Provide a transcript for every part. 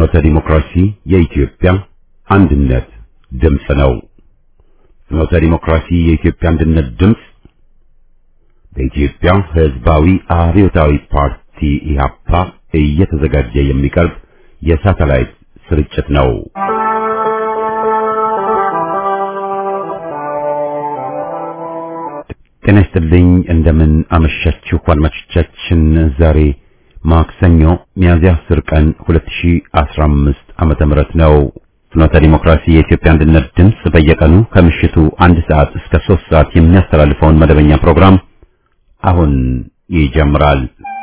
ፍኖተ ዲሞክራሲ የኢትዮጵያ አንድነት ድምፅ ነው። ፍኖተ ዲሞክራሲ የኢትዮጵያ አንድነት ድምፅ በኢትዮጵያ ሕዝባዊ አብዮታዊ ፓርቲ ኢህአፓ እየተዘጋጀ የሚቀርብ የሳተላይት ስርጭት ነው። ጤና ይስጥልኝ። እንደምን አመሻችሁ አድማጮቻችን። ዛሬ ማክሰኞ ሚያዝያ 10 ቀን 2015 ዓመተ ምህረት ነው። ፍኖተ ዲሞክራሲ የኢትዮጵያ አንድነት ድምፅ በየቀኑ ከምሽቱ አንድ ሰዓት እስከ 3 ሰዓት የሚያስተላልፈውን መደበኛ ፕሮግራም አሁን ይጀምራል።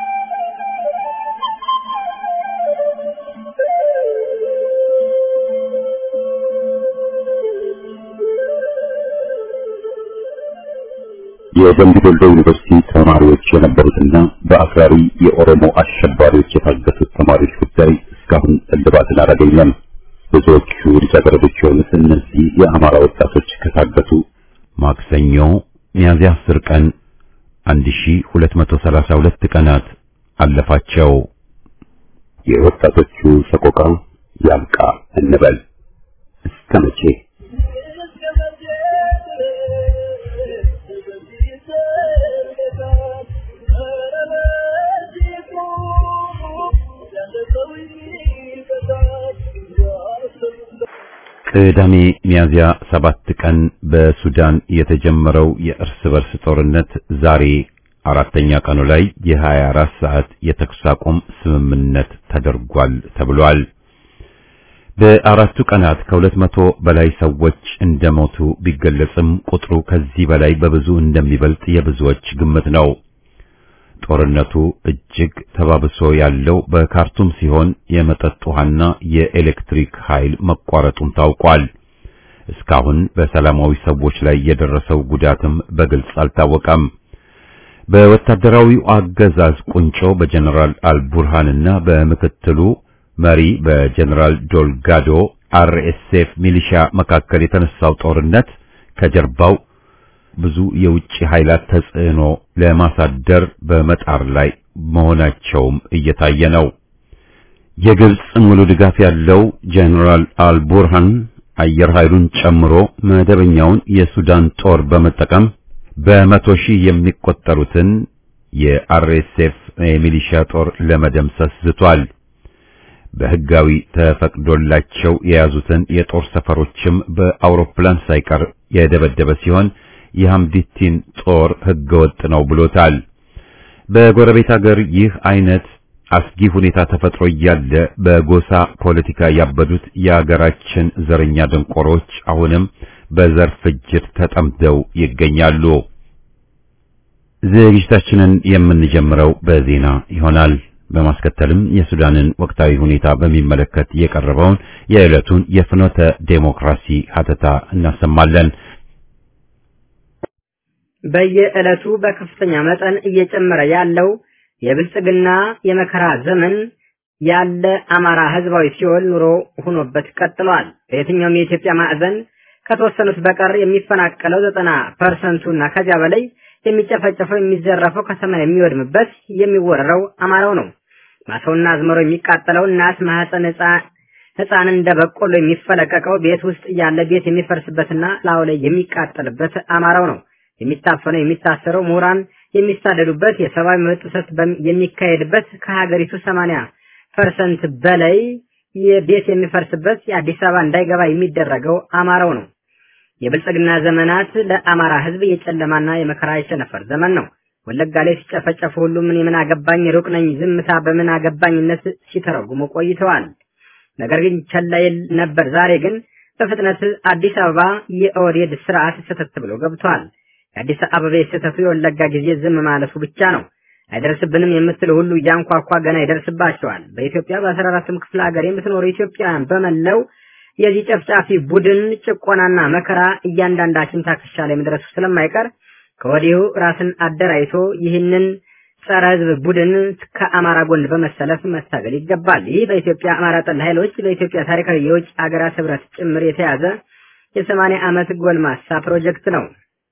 የደምቢ ዶሎ ዩኒቨርሲቲ ተማሪዎች የነበሩትና በአክራሪ የኦሮሞ አሸባሪዎች የታገቱት ተማሪዎች ጉዳይ እስካሁን እልባትን አላገኘም። ብዙዎቹ ልጃገረዶች የሆኑት እነዚህ የአማራ ወጣቶች ከታገቱ ማክሰኞ ሚያዝያ 10 ቀን 1232 ቀናት አለፋቸው። የወጣቶቹ ሰቆቃ ያብቃ እንበል እስከ መቼ? ቅዳሜ ሚያዝያ ሰባት ቀን በሱዳን የተጀመረው የእርስ በርስ ጦርነት ዛሬ አራተኛ ቀኑ ላይ የ24 ሰዓት የተኩስ አቁም ስምምነት ተደርጓል ተብሏል። በአራቱ ቀናት ከሁለት መቶ በላይ ሰዎች እንደሞቱ ቢገለጽም ቁጥሩ ከዚህ በላይ በብዙ እንደሚበልጥ የብዙዎች ግምት ነው። ጦርነቱ እጅግ ተባብሶ ያለው በካርቱም ሲሆን የመጠጥ ውሃና የኤሌክትሪክ ኃይል መቋረጡም ታውቋል። እስካሁን በሰላማዊ ሰዎች ላይ የደረሰው ጉዳትም በግልጽ አልታወቀም። በወታደራዊው አገዛዝ ቁንጮ በጀነራል አልቡርሃንና በምክትሉ መሪ በጀነራል ዶልጋዶ አርኤስኤፍ ሚሊሻ መካከል የተነሳው ጦርነት ከጀርባው ብዙ የውጭ ኃይላት ተጽዕኖ ለማሳደር በመጣር ላይ መሆናቸውም እየታየ ነው። የግብጽ ሙሉ ድጋፍ ያለው ጀነራል አልቡርሃን አየር ኃይሉን ጨምሮ መደበኛውን የሱዳን ጦር በመጠቀም በመቶ ሺህ የሚቆጠሩትን የአርኤስኤፍ የሚሊሻ ጦር ለመደምሰስ ዝቷል። በሕጋዊ ተፈቅዶላቸው የያዙትን የጦር ሰፈሮችም በአውሮፕላን ሳይቀር የደበደበ ሲሆን የሐምዲቲን ጦር ሕገወጥ ነው ብሎታል። በጎረቤት ሀገር ይህ አይነት አስጊ ሁኔታ ተፈጥሮ እያለ በጎሳ ፖለቲካ ያበዱት የሀገራችን ዘረኛ ደንቆሮች አሁንም በዘር ፍጅት ተጠምደው ይገኛሉ። ዝግጅታችንን የምንጀምረው በዜና ይሆናል። በማስከተልም የሱዳንን ወቅታዊ ሁኔታ በሚመለከት የቀረበውን የዕለቱን የፍኖተ ዴሞክራሲ ሀተታ እናሰማለን። በየዕለቱ በከፍተኛ መጠን እየጨመረ ያለው የብልጽግና የመከራ ዘመን ያለ አማራ ህዝባዊ ሲኦል ኑሮ ሆኖበት ቀጥሏል። በየትኛውም የኢትዮጵያ ማዕዘን ከተወሰኑት በቀር የሚፈናቀለው ዘጠና ፐርሰንቱና ከዚያ በላይ የሚጨፈጨፈው የሚዘረፈው ከተማ የሚወድምበት የሚወረረው አማራው ነው። ማሰውና አዝመሮ የሚቃጠለው እናት ማህፀን ህፃን እንደ በቆሎ የሚፈለቀቀው ቤት ውስጥ ያለ ቤት የሚፈርስበትና ላዩ ላይ የሚቃጠልበት አማራው ነው። የሚታፈነው የሚታሰረው ምሁራን የሚሳደዱበት የሰብአዊ መብት ጥሰት የሚካሄድበት ከሀገሪቱ ሰማንያ ፐርሰንት በላይ የቤት የሚፈርስበት የአዲስ አበባ እንዳይገባ የሚደረገው አማራው ነው። የብልጽግና ዘመናት ለአማራ ህዝብ የጨለማና የመከራ የቸነፈር ዘመን ነው። ወለጋ ላይ ሲጨፈጨፉ ሁሉ ምን የምን አገባኝ ሩቅ ነኝ ዝምታ በምን አገባኝነት ሲተረጉሙ ቆይተዋል። ነገር ግን ቸላ ይል ነበር። ዛሬ ግን በፍጥነት አዲስ አበባ የኦህዴድ ስርዓት ሰተት ብሎ ገብቷል። የአዲስ አበባ የስህተቱ የወለጋ ጊዜ ዝም ማለቱ ብቻ ነው። አይደርስብንም የምትል ሁሉ እያንኳኳ ገና ይደርስባቸዋል። በኢትዮጵያ በአስራ አራቱም ክፍለ ሀገር የምትኖሩ ኢትዮጵያውያን በመለው የዚህ ጨፍጫፊ ቡድን ጭቆናና መከራ እያንዳንዳችን ታክሻ ላይ መድረሱ ስለማይቀር ከወዲሁ ራስን አደራጅቶ ይህንን ጸረ ህዝብ ቡድን ከአማራ ጎን በመሰለፍ መታገል ይገባል። ይህ በኢትዮጵያ አማራ ጠል ኃይሎች በኢትዮጵያ ታሪካዊ የውጭ ሀገራት ህብረት ጭምር የተያዘ የሰማንያ ዓመት ጎልማሳ ፕሮጀክት ነው።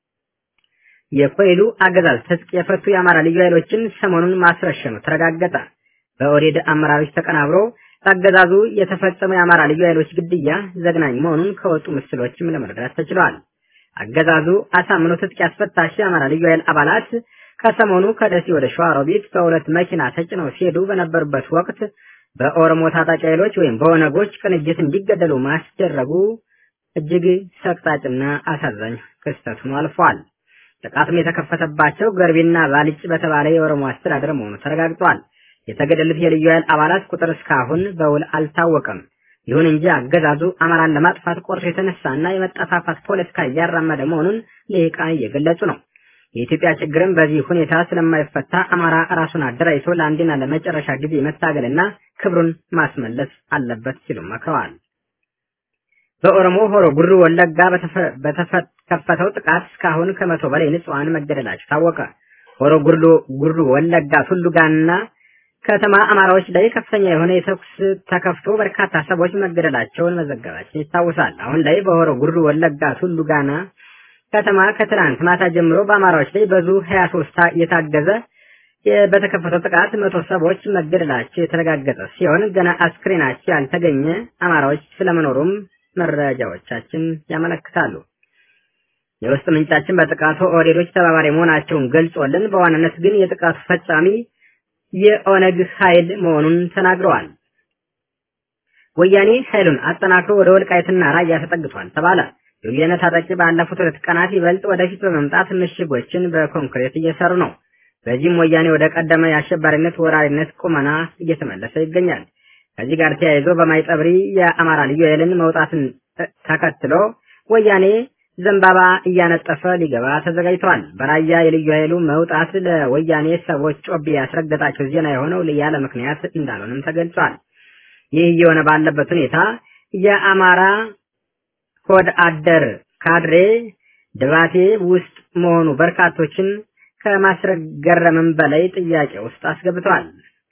የኮይሉ አገዛዝ ትጥቅ የፈቱ የአማራ ልዩ ኃይሎችን ሰሞኑን ማስረሸኑ ተረጋገጠ። በኦህዴድ አመራሮች ተቀናብሮ በአገዛዙ የተፈጸመው የአማራ ልዩ ኃይሎች ግድያ ዘግናኝ መሆኑን ከወጡ ምስሎችም ለመረዳት ተችሏል። አገዛዙ አሳምኖ ትጥቅ ያስፈታቸው የአማራ ልዩ ኃይል አባላት ከሰሞኑ ከደሴ ወደ ሸዋሮቢት በሁለት መኪና ተጭነው ሲሄዱ በነበሩበት ወቅት በኦሮሞ ታጣቂ ኃይሎች ወይም በኦነጎች ቅንጅት እንዲገደሉ ማስደረጉ እጅግ ሰቅጣጭና አሳዛኝ ክስተት ሆኖ አልፏል። ጥቃቱም የተከፈተባቸው ገርቢና ባልጭ በተባለ የኦሮሞ አስተዳደር መሆኑ ተረጋግጧል። የተገደሉት የልዩ ኃይል አባላት ቁጥር እስካሁን በውል አልታወቀም። ይሁን እንጂ አገዛዙ አማራን ለማጥፋት ቆርጦ የተነሳና የመጠፋፋት ፖለቲካ እያራመደ መሆኑን ልሂቃን እየገለጹ ነው። የኢትዮጵያ ችግርም በዚህ ሁኔታ ስለማይፈታ አማራ ራሱን አደራጅቶ ለአንዴና ለመጨረሻ ጊዜ መታገልና ክብሩን ማስመለስ አለበት ሲሉ መክረዋል። በኦሮሞ ሆሮ ጉሩ ወለጋ በተከፈተው ጥቃት እስካሁን ከመቶ በላይ ንጹሐን መገደላቸው ታወቀ። ሆሮ ጉሩ ጉሩ ወለጋ ቱሉጋና ከተማ አማራዎች ላይ ከፍተኛ የሆነ የተኩስ ተከፍቶ በርካታ ሰዎች መገደላቸውን መዘገባችን ይታወሳል። አሁን ላይ በሆሮ ጉሩ ወለጋ ቱሉጋና ከተማ ከትናንት ማታ ጀምሮ በአማራዎች ላይ በዙ 23 የታገዘ በተከፈተው ጥቃት መቶ ሰዎች መገደላቸው የተረጋገጠ ሲሆን ገና አስክሬናቸው ያልተገኘ አማራዎች ስለመኖሩም መረጃዎቻችን ያመለክታሉ። የውስጥ ምንጫችን በጥቃቱ ኦህዴዶች ተባባሪ መሆናቸውን ገልጾልን በዋናነት ግን የጥቃቱ ፈጻሚ የኦነግ ኃይል መሆኑን ተናግረዋል። ወያኔ ኃይሉን አጠናክሮ ወደ ወልቃይትና ራያ ተጠግቷል ተባለ። የወያኔ ታጣቂ ባለፉት ሁለት ቀናት ይበልጥ ወደፊት በመምጣት ምሽጎችን በኮንክሪት እየሰሩ ነው። በዚህም ወያኔ ወደ ቀደመ የአሸባሪነት ወራሪነት ቁመና እየተመለሰ ይገኛል። ከዚህ ጋር ተያይዞ በማይጠብሪ የአማራ ልዩ ኃይልን መውጣትን ተከትሎ ወያኔ ዘንባባ እያነጠፈ ሊገባ ተዘጋጅቷል። በራያ የልዩ ኃይሉ መውጣት ለወያኔ ሰዎች ጮቤ ያስረገጣቸው ዜና የሆነው ያለ ምክንያት እንዳልሆነም ተገልጿል። ይህ እየሆነ ባለበት ሁኔታ የአማራ ሆድ አደር ካድሬ ድባቴ ውስጥ መሆኑ በርካቶችን ከማስገረምም በላይ ጥያቄ ውስጥ አስገብቷል።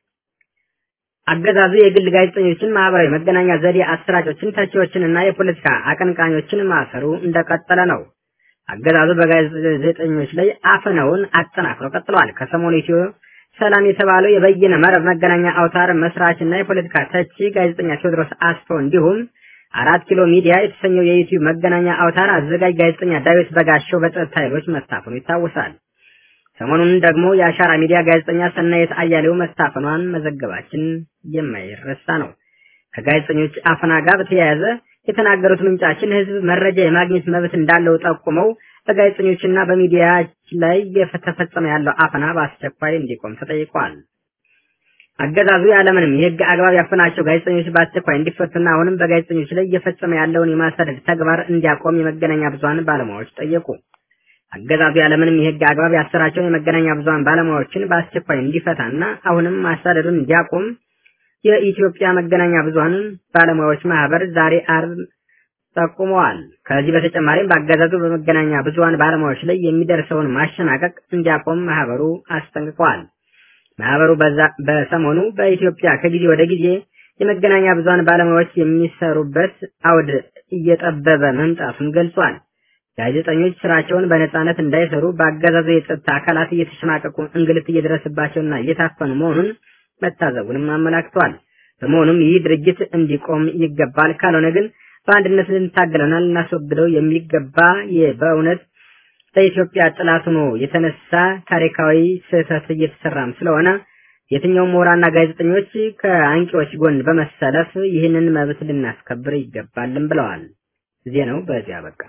አገዛዙ የግል ጋዜጠኞችን፣ ማህበራዊ መገናኛ ዘዴ አሰራጮችን፣ ተቺዎችንና የፖለቲካ አቀንቃኞችን ማሰሩ እንደቀጠለ ነው። አገዛዙ በጋዜጠኞች ላይ አፈናውን አጠናክሮ ቀጥሏል። ከሰሞኑ ኢትዮ ሰላም የተባለው የበይነ መረብ መገናኛ አውታር መስራችና የፖለቲካ ተቺ ጋዜጠኛ ቴዎድሮስ አስፎ እንዲሁም አራት ኪሎ ሚዲያ የተሰኘው የዩቲዩብ መገናኛ አውታር አዘጋጅ ጋዜጠኛ ዳዊት በጋሻው በጸጥታ ኃይሎች መታፈኑ ይታወሳል። ሰሞኑን ደግሞ የአሻራ ሚዲያ ጋዜጠኛ ሰናየት አያሌው መታፈኗን መዘገባችን የማይረሳ ነው። ከጋዜጠኞች አፈና ጋር በተያያዘ የተናገሩት ምንጫችን ህዝብ መረጃ የማግኘት መብት እንዳለው ጠቁመው በጋዜጠኞችና በሚዲያ ላይ እየተፈጸመ ያለው አፈና በአስቸኳይ እንዲቆም ተጠይቋል። አገዛዙ ያለምንም የህግ አግባብ ያፈናቸው ጋዜጠኞች በአስቸኳይ እንዲፈቱና አሁንም በጋዜጠኞች ላይ እየፈጸመ ያለውን የማሳደድ ተግባር እንዲያቆም የመገናኛ ብዙሃን ባለሙያዎች ጠየቁ። አገዛዙ ያለምንም የህግ አግባብ ያሰራቸውን የመገናኛ ብዙሃን ባለሙያዎችን በአስቸኳይ እንዲፈታና አሁንም ማሳደዱን እንዲያቆም የኢትዮጵያ መገናኛ ብዙሃን ባለሙያዎች ማህበር ዛሬ አርብ ጠቁመዋል። ከዚህ በተጨማሪም በአገዛዙ በመገናኛ ብዙሃን ባለሙያዎች ላይ የሚደርሰውን ማሸናቀቅ እንዲያቆም ማህበሩ አስጠንቅቋል። ማህበሩ በሰሞኑ በኢትዮጵያ ከጊዜ ወደ ጊዜ የመገናኛ ብዙሃን ባለሙያዎች የሚሰሩበት አውድ እየጠበበ መምጣቱን ገልጿል። ጋዜጠኞች ስራቸውን በነጻነት እንዳይሰሩ በአገዛዙ የጸጥታ አካላት እየተሸማቀቁ እንግልት እየደረሰባቸውና እየታፈኑ መሆኑን መታዘቡንም አመላክቷል። በመሆኑም ይህ ድርጅት እንዲቆም ይገባል፣ ካልሆነ ግን በአንድነት ልንታገለውና ልናስወግደው የሚገባ በእውነት ለኢትዮጵያ ጥላት ሆኖ የተነሳ ታሪካዊ ስህተት እየተሰራም ስለሆነ የትኛውም ምሁራንና ጋዜጠኞች ከአንቂዎች ጎን በመሰለፍ ይህንን መብት ልናስከብር ይገባልም ብለዋል። ዜናው በዚያ በቃ።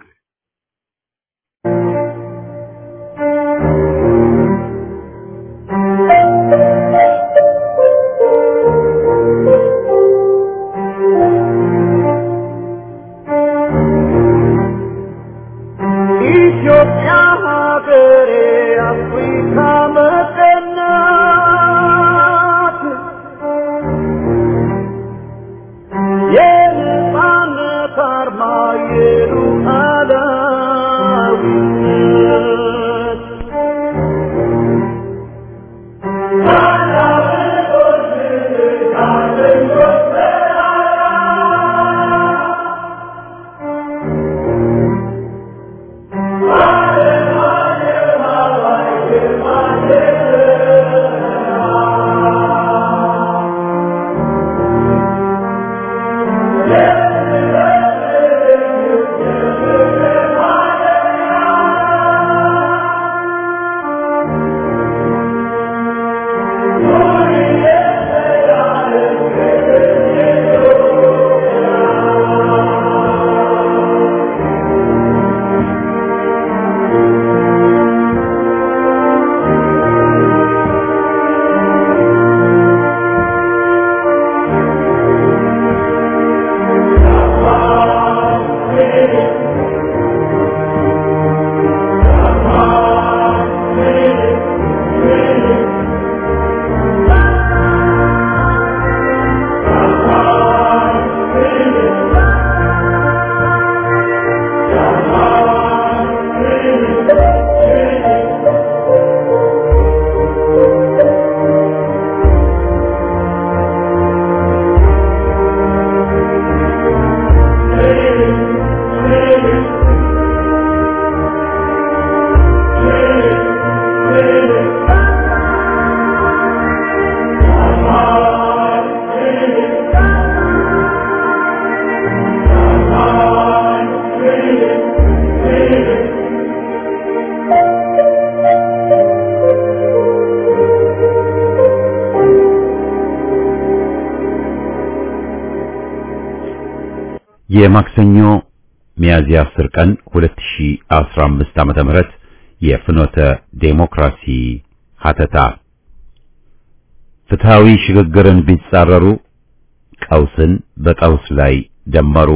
ኢትዮጵያ ሀገሬ አፍሪካ መቀናት የነጻነት አርማ የሉዓላዊነት የማክሰኞ ሚያዝያ 10 ቀን 2015 ዓመተ ምህረት የፍኖተ ዴሞክራሲ ሀተታ ፍትሃዊ ሽግግርን ቢጻረሩ ቀውስን በቀውስ ላይ ደመሩ።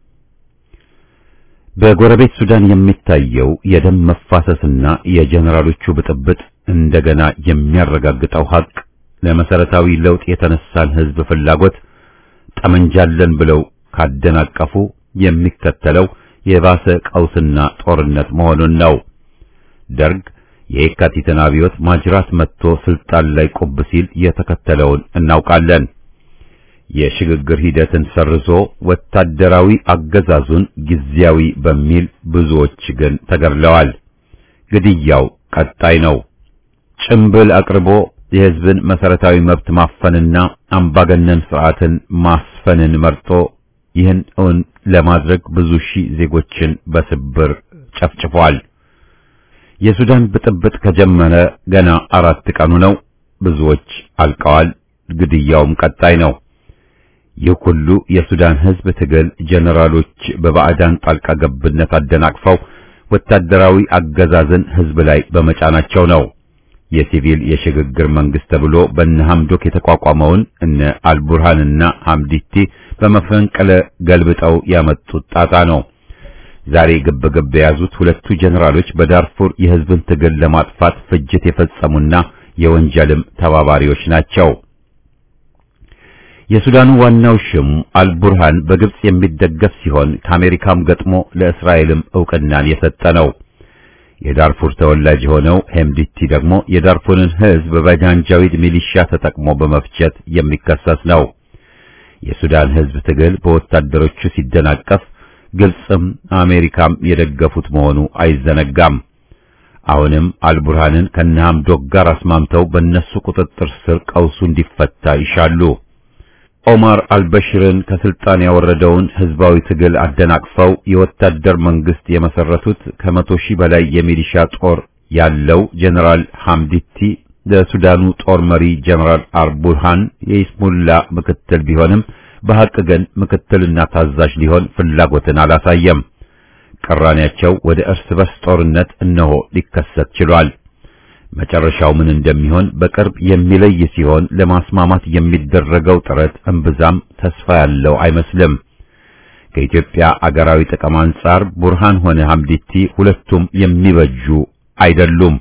በጎረቤት ሱዳን የሚታየው የደም መፋሰስና የጀነራሎቹ ብጥብጥ እንደገና የሚያረጋግጠው ሀቅ ለመሰረታዊ ለውጥ የተነሳን ህዝብ ፍላጎት ጠመንጃለን ብለው ካደናቀፉ የሚከተለው የባሰ ቀውስና ጦርነት መሆኑን ነው። ደርግ የየካቲትን አብዮት ማጅራት መጥቶ ስልጣን ላይ ቁብ ሲል የተከተለውን እናውቃለን። የሽግግር ሂደትን ሰርዞ ወታደራዊ አገዛዙን ጊዜያዊ በሚል ብዙዎች ግን ተገድለዋል። ግድያው ቀጣይ ነው። ጭምብል አቅርቦ የህዝብን መሰረታዊ መብት ማፈንና አምባገነን ስርዓትን ማስፈንን መርጦ ይህን እውን ለማድረግ ብዙ ሺህ ዜጎችን በስብር ጨፍጭፏል። የሱዳን ብጥብጥ ከጀመረ ገና አራት ቀኑ ነው። ብዙዎች አልቀዋል። ግድያውም ቀጣይ ነው። ይህ ሁሉ የሱዳን ህዝብ ትግል ጀነራሎች በባዕዳን ጣልቃ ገብነት አደናቅፈው ወታደራዊ አገዛዝን ህዝብ ላይ በመጫናቸው ነው። የሲቪል የሽግግር መንግስት ተብሎ በእነ ሐምዶክ የተቋቋመውን እነ አልቡርሃንና ሐምዲቲ በመፈንቅለ ገልብጠው ያመጡት ጣጣ ነው። ዛሬ ግብ ግብ የያዙት ሁለቱ ጀነራሎች በዳርፉር የህዝብን ትግል ለማጥፋት ፍጅት የፈጸሙና የወንጀልም ተባባሪዎች ናቸው። የሱዳኑ ዋናው ሽም አልቡርሃን በግብጽ የሚደገፍ ሲሆን ከአሜሪካም ገጥሞ ለእስራኤልም ዕውቅናን የሰጠ ነው። የዳርፉር ተወላጅ የሆነው ሄምዲቲ ደግሞ የዳርፉርን ህዝብ በጃንጃዊድ ሚሊሻ ተጠቅሞ በመፍጀት የሚከሰስ ነው። የሱዳን ህዝብ ትግል በወታደሮቹ ሲደናቀፍ ግብጽም አሜሪካም የደገፉት መሆኑ አይዘነጋም። አሁንም አልቡርሃንን ከነሐምዶክ ጋር አስማምተው በእነሱ ቁጥጥር ስር ቀውሱ እንዲፈታ ይሻሉ። ኦማር አልበሽርን ከስልጣን ያወረደውን ህዝባዊ ትግል አደናቅፈው የወታደር መንግስት የመሰረቱት ከመቶ ሺህ በላይ የሚሊሻ ጦር ያለው ጀነራል ሐምዲቲ ለሱዳኑ ጦር መሪ ጀነራል አልቡርሃን የኢስሙላ ምክትል ቢሆንም በሐቅ ግን ምክትልና ታዛዥ ሊሆን ፍላጎትን አላሳየም። ቅራኔያቸው ወደ እርስ በርስ ጦርነት እነሆ ሊከሰት ችሏል። መጨረሻው ምን እንደሚሆን በቅርብ የሚለይ ሲሆን ለማስማማት የሚደረገው ጥረት እምብዛም ተስፋ ያለው አይመስልም። ከኢትዮጵያ አገራዊ ጥቅም አንጻር ቡርሃን ሆነ ሐምዲቲ ሁለቱም የሚበጁ አይደሉም።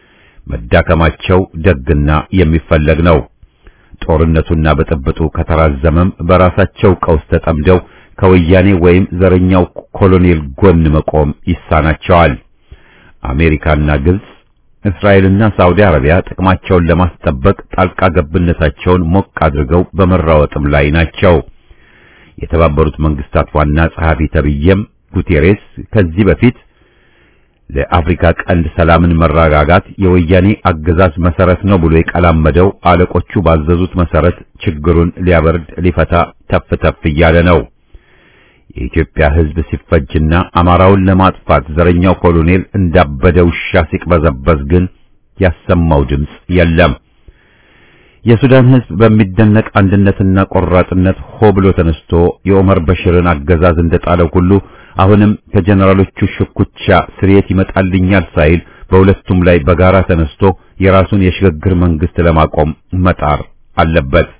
መዳከማቸው ደግና የሚፈለግ ነው። ጦርነቱና ብጥብጡ ከተራዘመም በራሳቸው ቀውስ ተጠምደው ከወያኔ ወይም ዘረኛው ኮሎኔል ጎን መቆም ይሳናቸዋል። አሜሪካና ግብጽ እስራኤልና ሳዑዲ አረቢያ ጥቅማቸውን ለማስጠበቅ ጣልቃ ገብነታቸውን ሞቅ አድርገው በመራወጥም ላይ ናቸው። የተባበሩት መንግስታት ዋና ጸሐፊ ተብዬም ጉቴሬስ ከዚህ በፊት ለአፍሪካ ቀንድ ሰላምን መረጋጋት የወያኔ አገዛዝ መሰረት ነው ብሎ የቀላመደው አለቆቹ ባዘዙት መሰረት ችግሩን ሊያበርድ ሊፈታ ተፍ ተፍ እያለ ነው። የኢትዮጵያ ሕዝብ ሲፈጅና አማራውን ለማጥፋት ዘረኛው ኮሎኔል እንዳበደ ውሻ ሲቅበዘበዝ ግን ያሰማው ድምፅ የለም። የሱዳን ሕዝብ በሚደነቅ አንድነትና ቆራጥነት ሆ ብሎ ተነስቶ የኦመር በሽርን አገዛዝ እንደጣለው ሁሉ አሁንም ከጀነራሎቹ ሽኩቻ ስርየት ይመጣልኛል ሳይል በሁለቱም ላይ በጋራ ተነስቶ የራሱን የሽግግር መንግስት ለማቆም መጣር አለበት።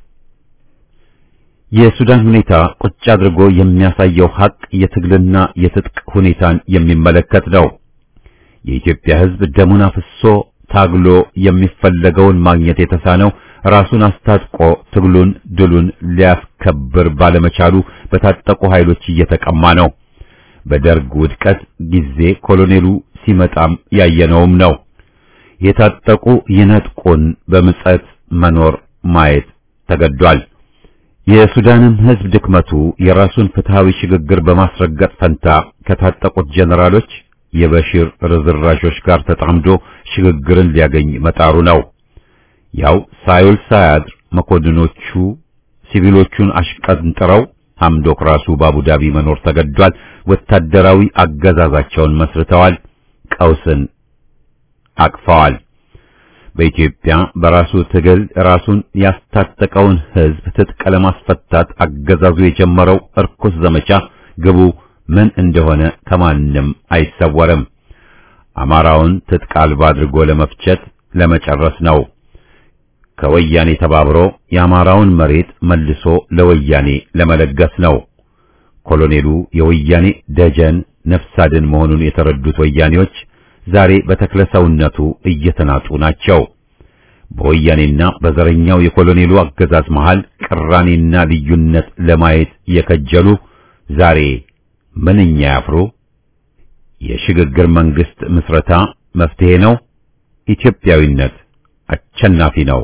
የሱዳን ሁኔታ ቁጭ አድርጎ የሚያሳየው ሀቅ የትግልና የትጥቅ ሁኔታን የሚመለከት ነው። የኢትዮጵያ ሕዝብ ደሙን አፍሶ ታግሎ የሚፈለገውን ማግኘት የተሳነው ራሱን አስታጥቆ ትግሉን ድሉን ሊያስከብር ባለመቻሉ በታጠቁ ኃይሎች እየተቀማ ነው። በደርግ ውድቀት ጊዜ ኮሎኔሉ ሲመጣም ያየነውም ነው። የታጠቁ ይነጥቁን በምጸት መኖር ማየት ተገዷል። የሱዳንም ሕዝብ ድክመቱ የራሱን ፍትሃዊ ሽግግር በማስረገጥ ፈንታ ከታጠቁት ጀነራሎች የበሽር ርዝራዦች ጋር ተጣምዶ ሽግግርን ሊያገኝ መጣሩ ነው። ያው ሳይውል ሳያድር መኮንኖቹ ሲቪሎቹን አሽቀንጥረው ሐምዶክ ራሱ በአቡዳቢ መኖር ተገዷል። ወታደራዊ አገዛዛቸውን መስርተዋል። ቀውስን አቅፈዋል። በኢትዮጵያ በራሱ ትግል ራሱን ያስታጠቀውን ሕዝብ ትጥቅ ለማስፈታት አገዛዙ የጀመረው እርኩስ ዘመቻ ግቡ ምን እንደሆነ ከማንም አይሰወርም። አማራውን ትጥቅ አልባ አድርጎ ለመፍጨት ለመጨረስ ነው። ከወያኔ ተባብሮ የአማራውን መሬት መልሶ ለወያኔ ለመለገስ ነው። ኮሎኔሉ የወያኔ ደጀን ነፍስ አድን መሆኑን የተረዱት ወያኔዎች ዛሬ በተክለ ሰውነቱ እየተናጡ ናቸው። በወያኔና በዘረኛው የኮሎኔሉ አገዛዝ መሃል ቅራኔና ልዩነት ለማየት የከጀሉ ዛሬ ምንኛ ያፍሩ። የሽግግር መንግስት ምስረታ መፍትሄ ነው። ኢትዮጵያዊነት አሸናፊ ነው።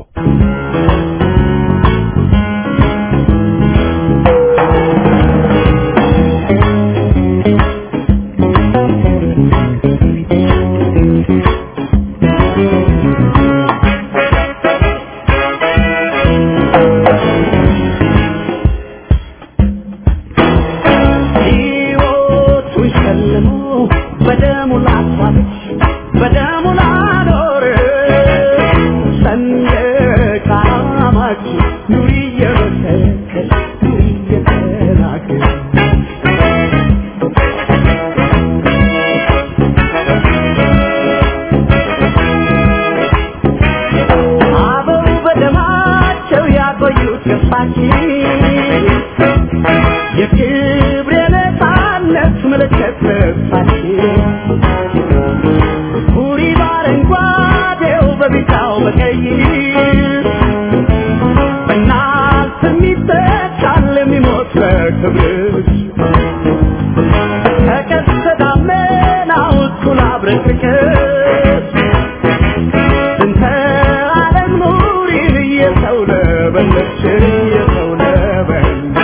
ሕይወቱን ሸልሞ በደሙ ላሳለች በደሙ ላኖር ሰንደቅ ዓላማችን ኑሪ እየመሰከር ኑሪ እየተናገር አበው በደማቸው ያቆዩት ገፋችን የክብር የነፃነት ምልክት ልብሳችን ሁሪ በአረንጓዴው በቢጫው በቀይ በእናት የሚተካል የሚሞት ለክብርሽ ከቀስተ ደመናው እኩል አብረቅርቅሽ እንተ ዓለም ኑሪን እየሰው ለበለች እየሰው ለበለች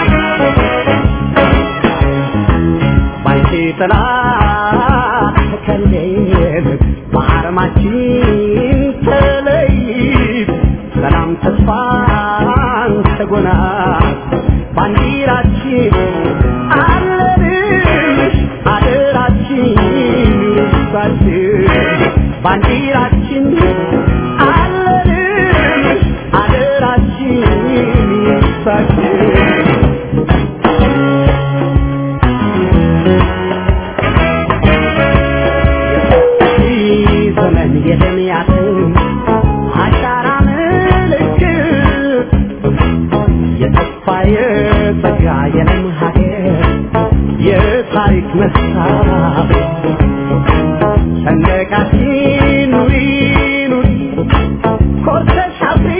ባንቺ ጥላ ተከልለን በአረማችን ተለይት ሰላም ተስፋን ተጎናት ባንዲራችን አለንሽ አደራችን ይርሳችን ባንዲራችን አለንሽ አደራችን ይርሳችን ዘመን የደምያትን አሻራ ምልክት የተስፋ የጸጋ የለም ሀገር የታሪክ መስታወት ሰንደቃችን ኑሪ ኑሪ ኮርተሽ አብሪ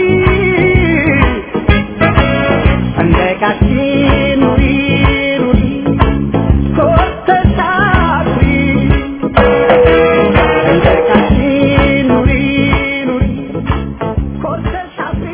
ሰንደቃችን ኑሪ ኑሪ ኮርተሽ አብሪ ሰንደቃችን ኑሪ ኑሪ ኮርተሽ አብሪ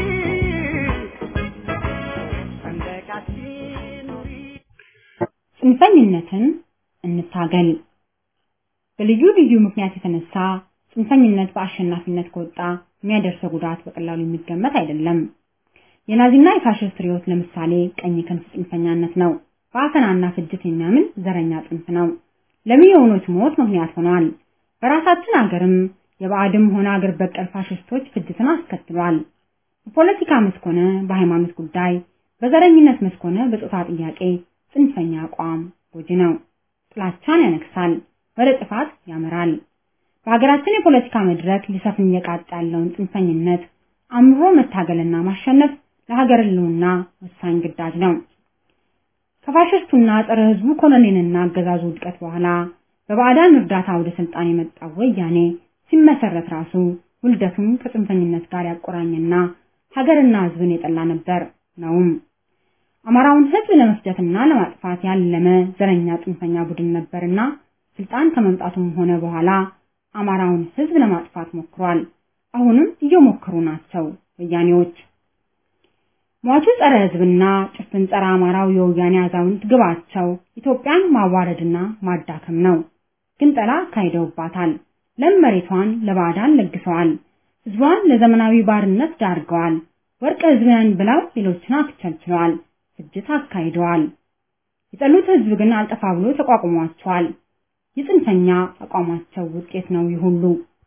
ሰንደቃችን ኑሪ ጽንፈኝነትን እንታገል። በልዩ ልዩ ምክንያት የተነሳ ጽንፈኝነት በአሸናፊነት ከወጣ የሚያደርሰው ጉዳት በቀላሉ የሚገመት አይደለም። የናዚና የፋሽስት ርዕዮት ለምሳሌ ቀኝ ክንፍ ጽንፈኛነት ነው። በአፈናና ፍጅት የሚያምን ዘረኛ ጽንፍ ነው። ለሚሊዮኖች ሞት ምክንያት ሆኗል። በራሳችን አገርም የባዕድም ሆነ አገር በቀል ፋሽስቶች ፍጅትን አስከትሏል። በፖለቲካ መስክ ሆነ በሃይማኖት ጉዳይ፣ በዘረኝነት መስክ ሆነ በጾታ ጥያቄ ጽንፈኛ አቋም ጎጂ ነው። ጥላቻን ያነግሳል፣ ወደ ጥፋት ያመራል። በሀገራችን የፖለቲካ መድረክ ሊሰፍን እየቃጣ ያለውን ጽንፈኝነት አምሮ መታገልና ማሸነፍ ለሀገር ሕልውና ወሳኝ ግዳጅ ነው። ከፋሽስቱና ጸረ ሕዝቡ ኮሎኔልና አገዛዙ ውድቀት በኋላ በባዕዳን እርዳታ ወደ ስልጣን የመጣው ወያኔ ሲመሰረት ራሱ ውልደቱን ከጽንፈኝነት ጋር ያቆራኘና ሀገርና ሕዝብን የጠላ ነበር ነውም። አማራውን ሕዝብ ለመፍጀትና ለማጥፋት ያለመ ዘረኛ ጽንፈኛ ቡድን ነበርና ስልጣን ከመምጣቱም ሆነ በኋላ አማራውን ሕዝብ ለማጥፋት ሞክሯል። አሁንም እየሞከሩ ናቸው ወያኔዎች። ሟቹ ጸረ ሕዝብና ጭፍን ጸረ አማራው የወያኔ አዛውንት ግባቸው ኢትዮጵያን ማዋረድና ማዳከም ነው። ግንጠላ አካሂደውባታል። ለም መሬቷን ለባዕዳን ለግሰዋል። ሕዝቧን ለዘመናዊ ባርነት ዳርገዋል። ወርቅ ሕዝብን ብለው ሌሎችን አክቸልችለዋል። ፍጅት አካሂደዋል። የጠሉት ሕዝብ ግን አልጠፋ ብሎ ተቋቁሟቸዋል። የጽንፈኛ አቋማቸው ውጤት ነው ይህ ሁሉ።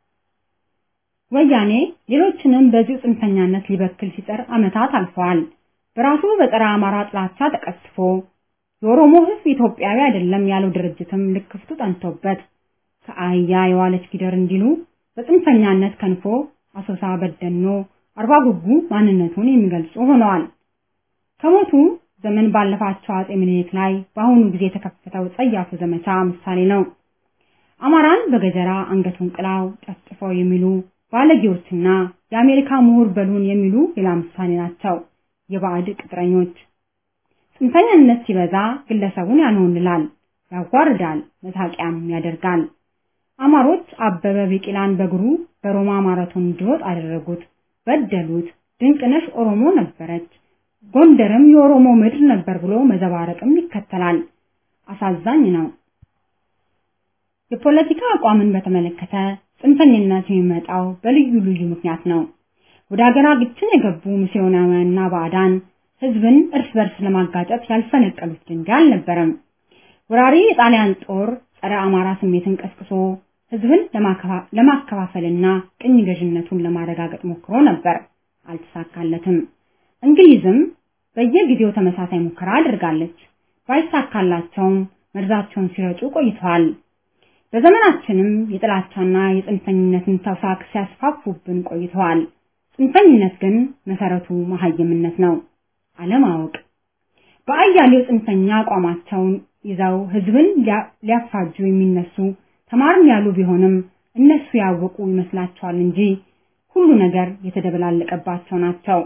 ወያኔ ሌሎችንም በዚሁ ጽንፈኛነት ሊበክል ሲጠር ዓመታት አልፈዋል። በራሱ በጸረ አማራ ጥላቻ ተቀስፎ የኦሮሞ ህዝብ ኢትዮጵያዊ አይደለም ያለው ድርጅትም ልክፍቱ ጠንቶበት ከአህያ የዋለች ጊደር እንዲሉ በጽንፈኛነት ከንፎ አሶሳ፣ በደኖ፣ አርባ ጉጉ ማንነቱን የሚገልጹ ሆነዋል። ከሞቱ ዘመን ባለፋቸው አጼ ምኒልክ ላይ በአሁኑ ጊዜ የተከፈተው ጸያፉ ዘመቻ ምሳሌ ነው። አማራን በገጀራ አንገቱን ቅላው ጨፍጭፈው የሚሉ ባለጌዎችና የአሜሪካ ምሁር በሉን የሚሉ ሌላ ምሳሌ ናቸው። የባዕድ ቅጥረኞች ጽንፈኛነት ሲበዛ ግለሰቡን ያንሆንላል፣ ያዋርዳል፣ መሳቂያም ያደርጋል። አማሮች አበበ ቢቂላን በእግሩ በሮማ ማራቶን እንዲሮጥ አደረጉት፣ በደሉት። ድንቅነሽ ኦሮሞ ነበረች፣ ጎንደርም የኦሮሞ ምድር ነበር ብሎ መዘባረቅም ይከተላል። አሳዛኝ ነው። የፖለቲካ አቋምን በተመለከተ ጽንፈኝነት የሚመጣው በልዩ ልዩ ምክንያት ነው። ወደ ሀገራችን የገቡ ሚስዮናውያንና ባዕዳን ህዝብን እርስ በርስ ለማጋጨት ያልፈነቀሉት ድንጋይ አልነበረም። ወራሪ የጣሊያን ጦር ጸረ አማራ ስሜትን ቀስቅሶ ህዝብን ለማከፋፈልና ቅኝ ገዥነቱን ለማረጋገጥ ሞክሮ ነበር፣ አልተሳካለትም። እንግሊዝም በየጊዜው ተመሳሳይ ሙከራ አድርጋለች። ባይሳካላቸውም መርዛቸውን ሲረጩ ቆይተዋል። በዘመናችንም የጥላቻና የጽንፈኝነትን ተውሳክ ሲያስፋፉብን ቆይተዋል። ጽንፈኝነት ግን መሰረቱ መሀይምነት ነው፣ አለማወቅ። በአያሌው ጽንፈኛ አቋማቸውን ይዘው ህዝብን ሊያፋጁ የሚነሱ ተማርን ያሉ ቢሆንም እነሱ ያወቁ ይመስላቸዋል እንጂ ሁሉ ነገር የተደበላለቀባቸው ናቸው።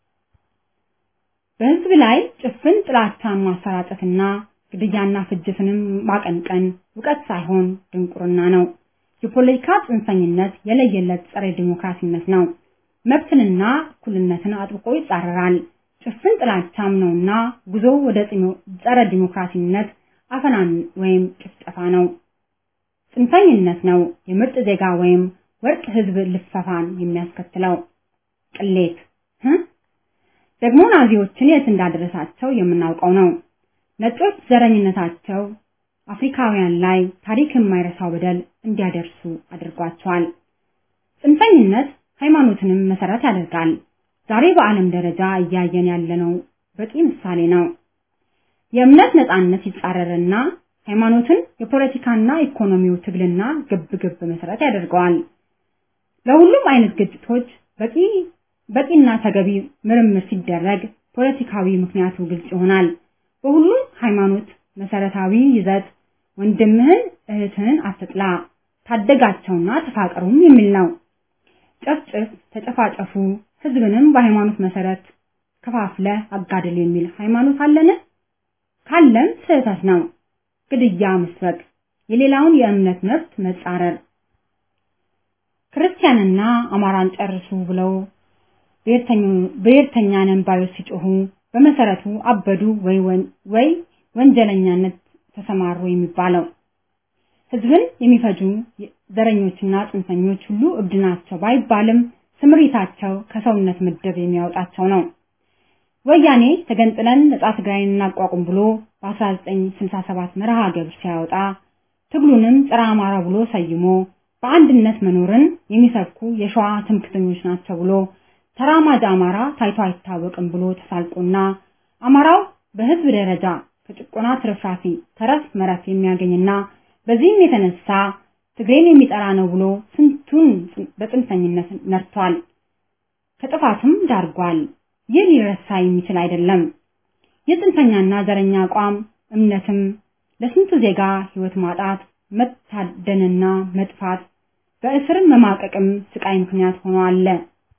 በህዝብ ላይ ጭፍን ጥላቻን ማሰራጨትና ግድያና ፍጅትንም ማቀንቀን እውቀት ሳይሆን ድንቁርና ነው። የፖለቲካ ጽንፈኝነት የለየለት ጸረ ዲሞክራሲነት ነው። መብትንና እኩልነትን አጥብቆ ይጻረራል። ጭፍን ጥላቻም ነውና ጉዞ ወደ ጸረ ዲሞክራሲነት አፈናን ወይም ጭፍጨፋ ነው። ጽንፈኝነት ነው የምርጥ ዜጋ ወይም ወርቅ ህዝብ ልፈፋን የሚያስከትለው። ቅሌት ደግሞ ናዚዎችን የት እንዳደረሳቸው የምናውቀው ነው። ነጮች ዘረኝነታቸው አፍሪካውያን ላይ ታሪክ የማይረሳው በደል እንዲያደርሱ አድርጓቸዋል። ጽንፈኝነት ሃይማኖትንም መሰረት ያደርጋል። ዛሬ በዓለም ደረጃ እያየን ያለነው በቂ ምሳሌ ነው። የእምነት ነጻነት ይጻረርና ሃይማኖትን የፖለቲካና ኢኮኖሚው ትግልና ግብግብ መሰረት ያደርገዋል። ለሁሉም አይነት ግጭቶች በቂ በቂና ተገቢ ምርምር ሲደረግ ፖለቲካዊ ምክንያቱ ግልጽ ይሆናል። በሁሉም ሃይማኖት መሰረታዊ ይዘት ወንድምህን እህትህን አትጥላ፣ ታደጋቸውና ተፋቀሩም የሚል ነው። ጨፍጭፍ፣ ተጨፋጨፉ፣ ህዝብንም በሃይማኖት መሰረት ከፋፍለ አጋድል የሚል ሃይማኖት አለን? ካለም ስህተት ነው። ግድያ መስበክ፣ የሌላውን የእምነት መብት መጻረር፣ ክርስቲያንና አማራን ጨርሱ ብለው ብሔርተኛ ነን ባዮች ሲጮሁ በመሰረቱ አበዱ ወይ ወይ ወንጀለኛነት ተሰማሩ የሚባለው። ህዝብን የሚፈጁ ዘረኞችና ጽንፈኞች ሁሉ እብድ ናቸው ባይባልም ስምሪታቸው ከሰውነት ምድብ የሚያወጣቸው ነው። ወያኔ ተገንጥለን ነጻ ትግራይን እናቋቁም ብሎ በ1967 መርሃ ግብር ሲያወጣ ትግሉንም ጸረ አማራ ብሎ ሰይሞ በአንድነት መኖርን የሚሰብኩ የሸዋ ትምክተኞች ናቸው ብሎ ተራማጅ አማራ ታይቶ አይታወቅም ብሎ ተሳልቆና አማራው በህዝብ ደረጃ ከጭቆና ትርፍራፊ ተረፍ መረፍ የሚያገኝና በዚህም የተነሳ ትግሬን የሚጠራ ነው ብሎ ስንቱን በጽንፈኝነት ነርቷል፣ ከጥፋትም ዳርጓል። ይህ ሊረሳ የሚችል አይደለም። የጽንፈኛና ዘረኛ አቋም እምነትም ለስንቱ ዜጋ ህይወት ማጣት፣ መታደንና መጥፋት፣ በእስርም መማቀቅም ስቃይ ምክንያት ሆኖ አለ።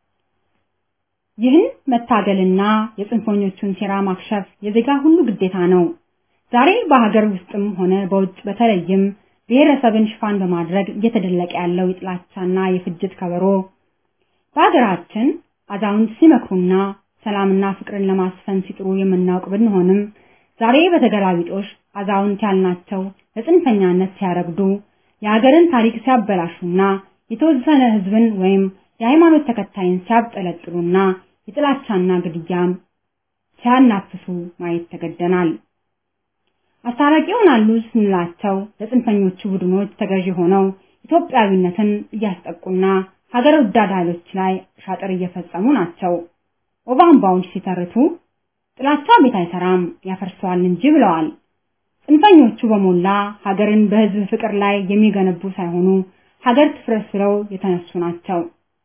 ይህን መታገልና የጽንፈኞቹን ሴራ ማክሸፍ የዜጋ ሁሉ ግዴታ ነው። ዛሬ በሀገር ውስጥም ሆነ በውጭ በተለይም ብሔረሰብን ሽፋን በማድረግ እየተደለቀ ያለው የጥላቻና የፍጅት ከበሮ በሀገራችን አዛውንት ሲመክሩና ሰላምና ፍቅርን ለማስፈን ሲጥሩ የምናውቅ ብንሆንም ዛሬ በተገላቢጦሽ አዛውንት ያልናቸው ለጽንፈኛነት ሲያረግዱ የሀገርን ታሪክ ሲያበላሹና የተወሰነ ህዝብን ወይም የሃይማኖት ተከታይን ሲያብጠለጥሉና የጥላቻና ግድያም ሲያናፍሱ ማየት ተገደናል። አስታራቂ ይሆናሉ ስንላቸው ለጽንፈኞቹ ቡድኖች ተገዢ ሆነው ኢትዮጵያዊነትን እያስጠቁና ሀገር ወዳድ ኃይሎች ላይ ሻጥር እየፈጸሙ ናቸው። ኦባምባውን ሲተርቱ ጥላቻ ቤት አይሰራም ያፈርሰዋል እንጂ ብለዋል። ጽንፈኞቹ በሞላ ሀገርን በህዝብ ፍቅር ላይ የሚገነቡ ሳይሆኑ ሀገር ትፍረስ ብለው የተነሱ ናቸው።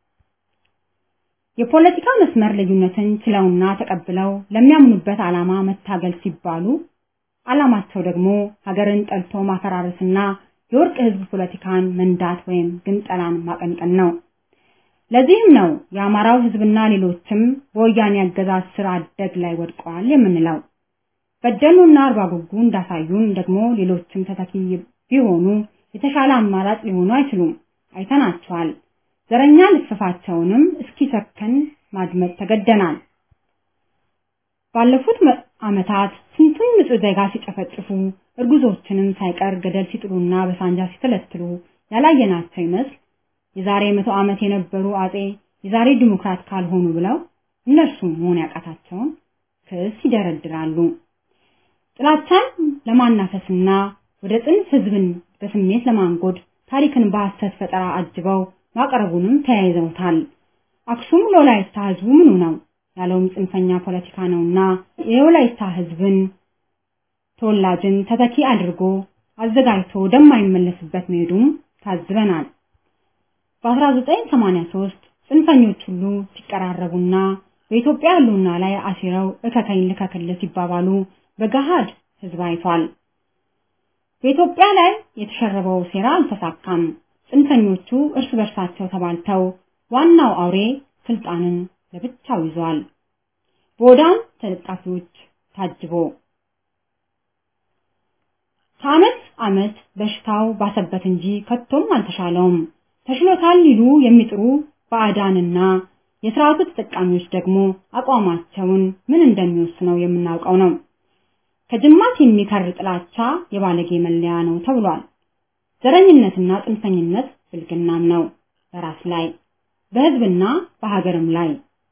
የፖለቲካ መስመር ልዩነትን ችለውና ተቀብለው ለሚያምኑበት ዓላማ መታገል ሲባሉ ዓላማቸው ደግሞ ሀገርን ጠልቶ ማፈራረስና የወርቅ ህዝብ ፖለቲካን መንዳት ወይም ግንጠላን ማቀንቀን ነው። ለዚህም ነው የአማራው ህዝብና ሌሎችም በወያኔ አገዛዝ ስር አደግ ላይ ወድቀዋል የምንለው። በደሉና አርባ ጉጉ እንዳሳዩን ደግሞ ሌሎችም ተተኪ ቢሆኑ የተሻለ አማራጭ ሊሆኑ አይችሉም። አይተናቸዋል። ዘረኛ ልፍፋቸውንም እስኪሰከን ማድመጥ ተገደናል። ባለፉት ዓመታት ስንቱን ንጹህ ዜጋ ሲጨፈጭፉ እርጉዞችንም ሳይቀር ገደል ሲጥሉና በሳንጃ ሲተለትሉ ያላየናቸው ይመስል የዛሬ መቶ ዓመት የነበሩ አጼ የዛሬ ዲሞክራት ካልሆኑ ብለው እነርሱም መሆን ያቃታቸውን ክስ ይደረድራሉ። ጥላቻን ለማናፈስና ወደ ጽንፍ ህዝብን በስሜት ለማንጎድ ታሪክን በሐሰት ፈጠራ አጅበው ማቅረቡንም ተያይዘውታል። አክሱም ለወላይታ ህዝቡ ምኑ ነው ያለውም ጽንፈኛ ፖለቲካ ነውና የወላይታ ህዝብን ተወላጅን ተተኪ አድርጎ አዘጋጅቶ ወደማይመለስበት መሄዱም ታዝበናል። በ1983 ጽንፈኞች ሁሉ ሲቀራረቡና በኢትዮጵያ ህልውና ላይ አሲረው እከከኝ ልከክል ሲባባሉ በገሃድ ህዝብ አይቷል። በኢትዮጵያ ላይ የተሸረበው ሴራ አልተሳካም። ጽንፈኞቹ እርስ በርሳቸው ተባልተው ዋናው አውሬ ስልጣንን ለብቻው ይዟል። በወዳም ተለጣፊዎች ታጅቦ ከዓመት ዓመት በሽታው ባሰበት እንጂ ከቶም አልተሻለውም። ተሽሎታል ሊሉ የሚጥሩ ባዕዳንና የስርዓቱ ተጠቃሚዎች ደግሞ አቋማቸውን ምን እንደሚወስነው የምናውቀው ነው። ከጅማት የሚከር ጥላቻ የባለጌ መለያ ነው ተብሏል። ዘረኝነትና ጽንፈኝነት ብልግናም ነው በራስ ላይ በህዝብና በሀገርም ላይ።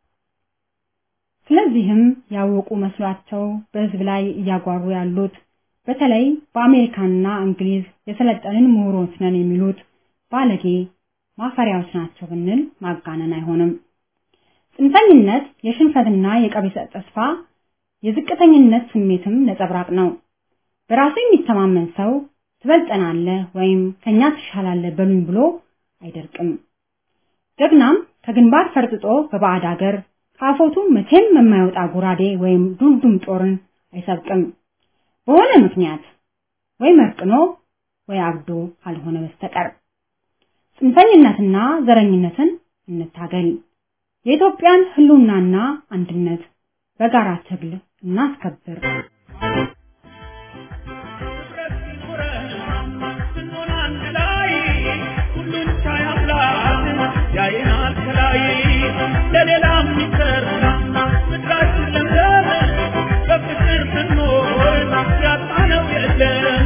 ስለዚህም ያወቁ መስሏቸው በህዝብ ላይ እያጓሩ ያሉት በተለይ በአሜሪካና እንግሊዝ የሰለጠንን ምሁሮች ነን የሚሉት ባለጌ ማፈሪያዎች ናቸው ብንል ማጋነን አይሆንም። ጽንፈኝነት የሽንፈትና የቀቢጸ ተስፋ የዝቅተኝነት ስሜትም ነጸብራቅ ነው። በራሱ የሚተማመን ሰው ትበልጠናለህ ወይም ከኛ ትሻላለህ በሉኝ ብሎ አይደርቅም። ጀግናም ከግንባር ፈርጥጦ በባዕድ አገር ከአፎቱ መቼም የማይወጣ ጎራዴ ወይም ዱልዱም ጦርን አይሰብቅም። በሆነ ምክንያት ወይ መርቅኖ ወይ አብዶ ካልሆነ በስተቀር ጽንፈኝነትና ዘረኝነትን እንታገል። የኢትዮጵያን ህልውናና አንድነት በጋራ ትግል እናስከብር። ያየናል ከላይ ለሌላ የሚሰራ ምድራችን ለምለም በፍቅር ስንኖር ያጣነው የለም።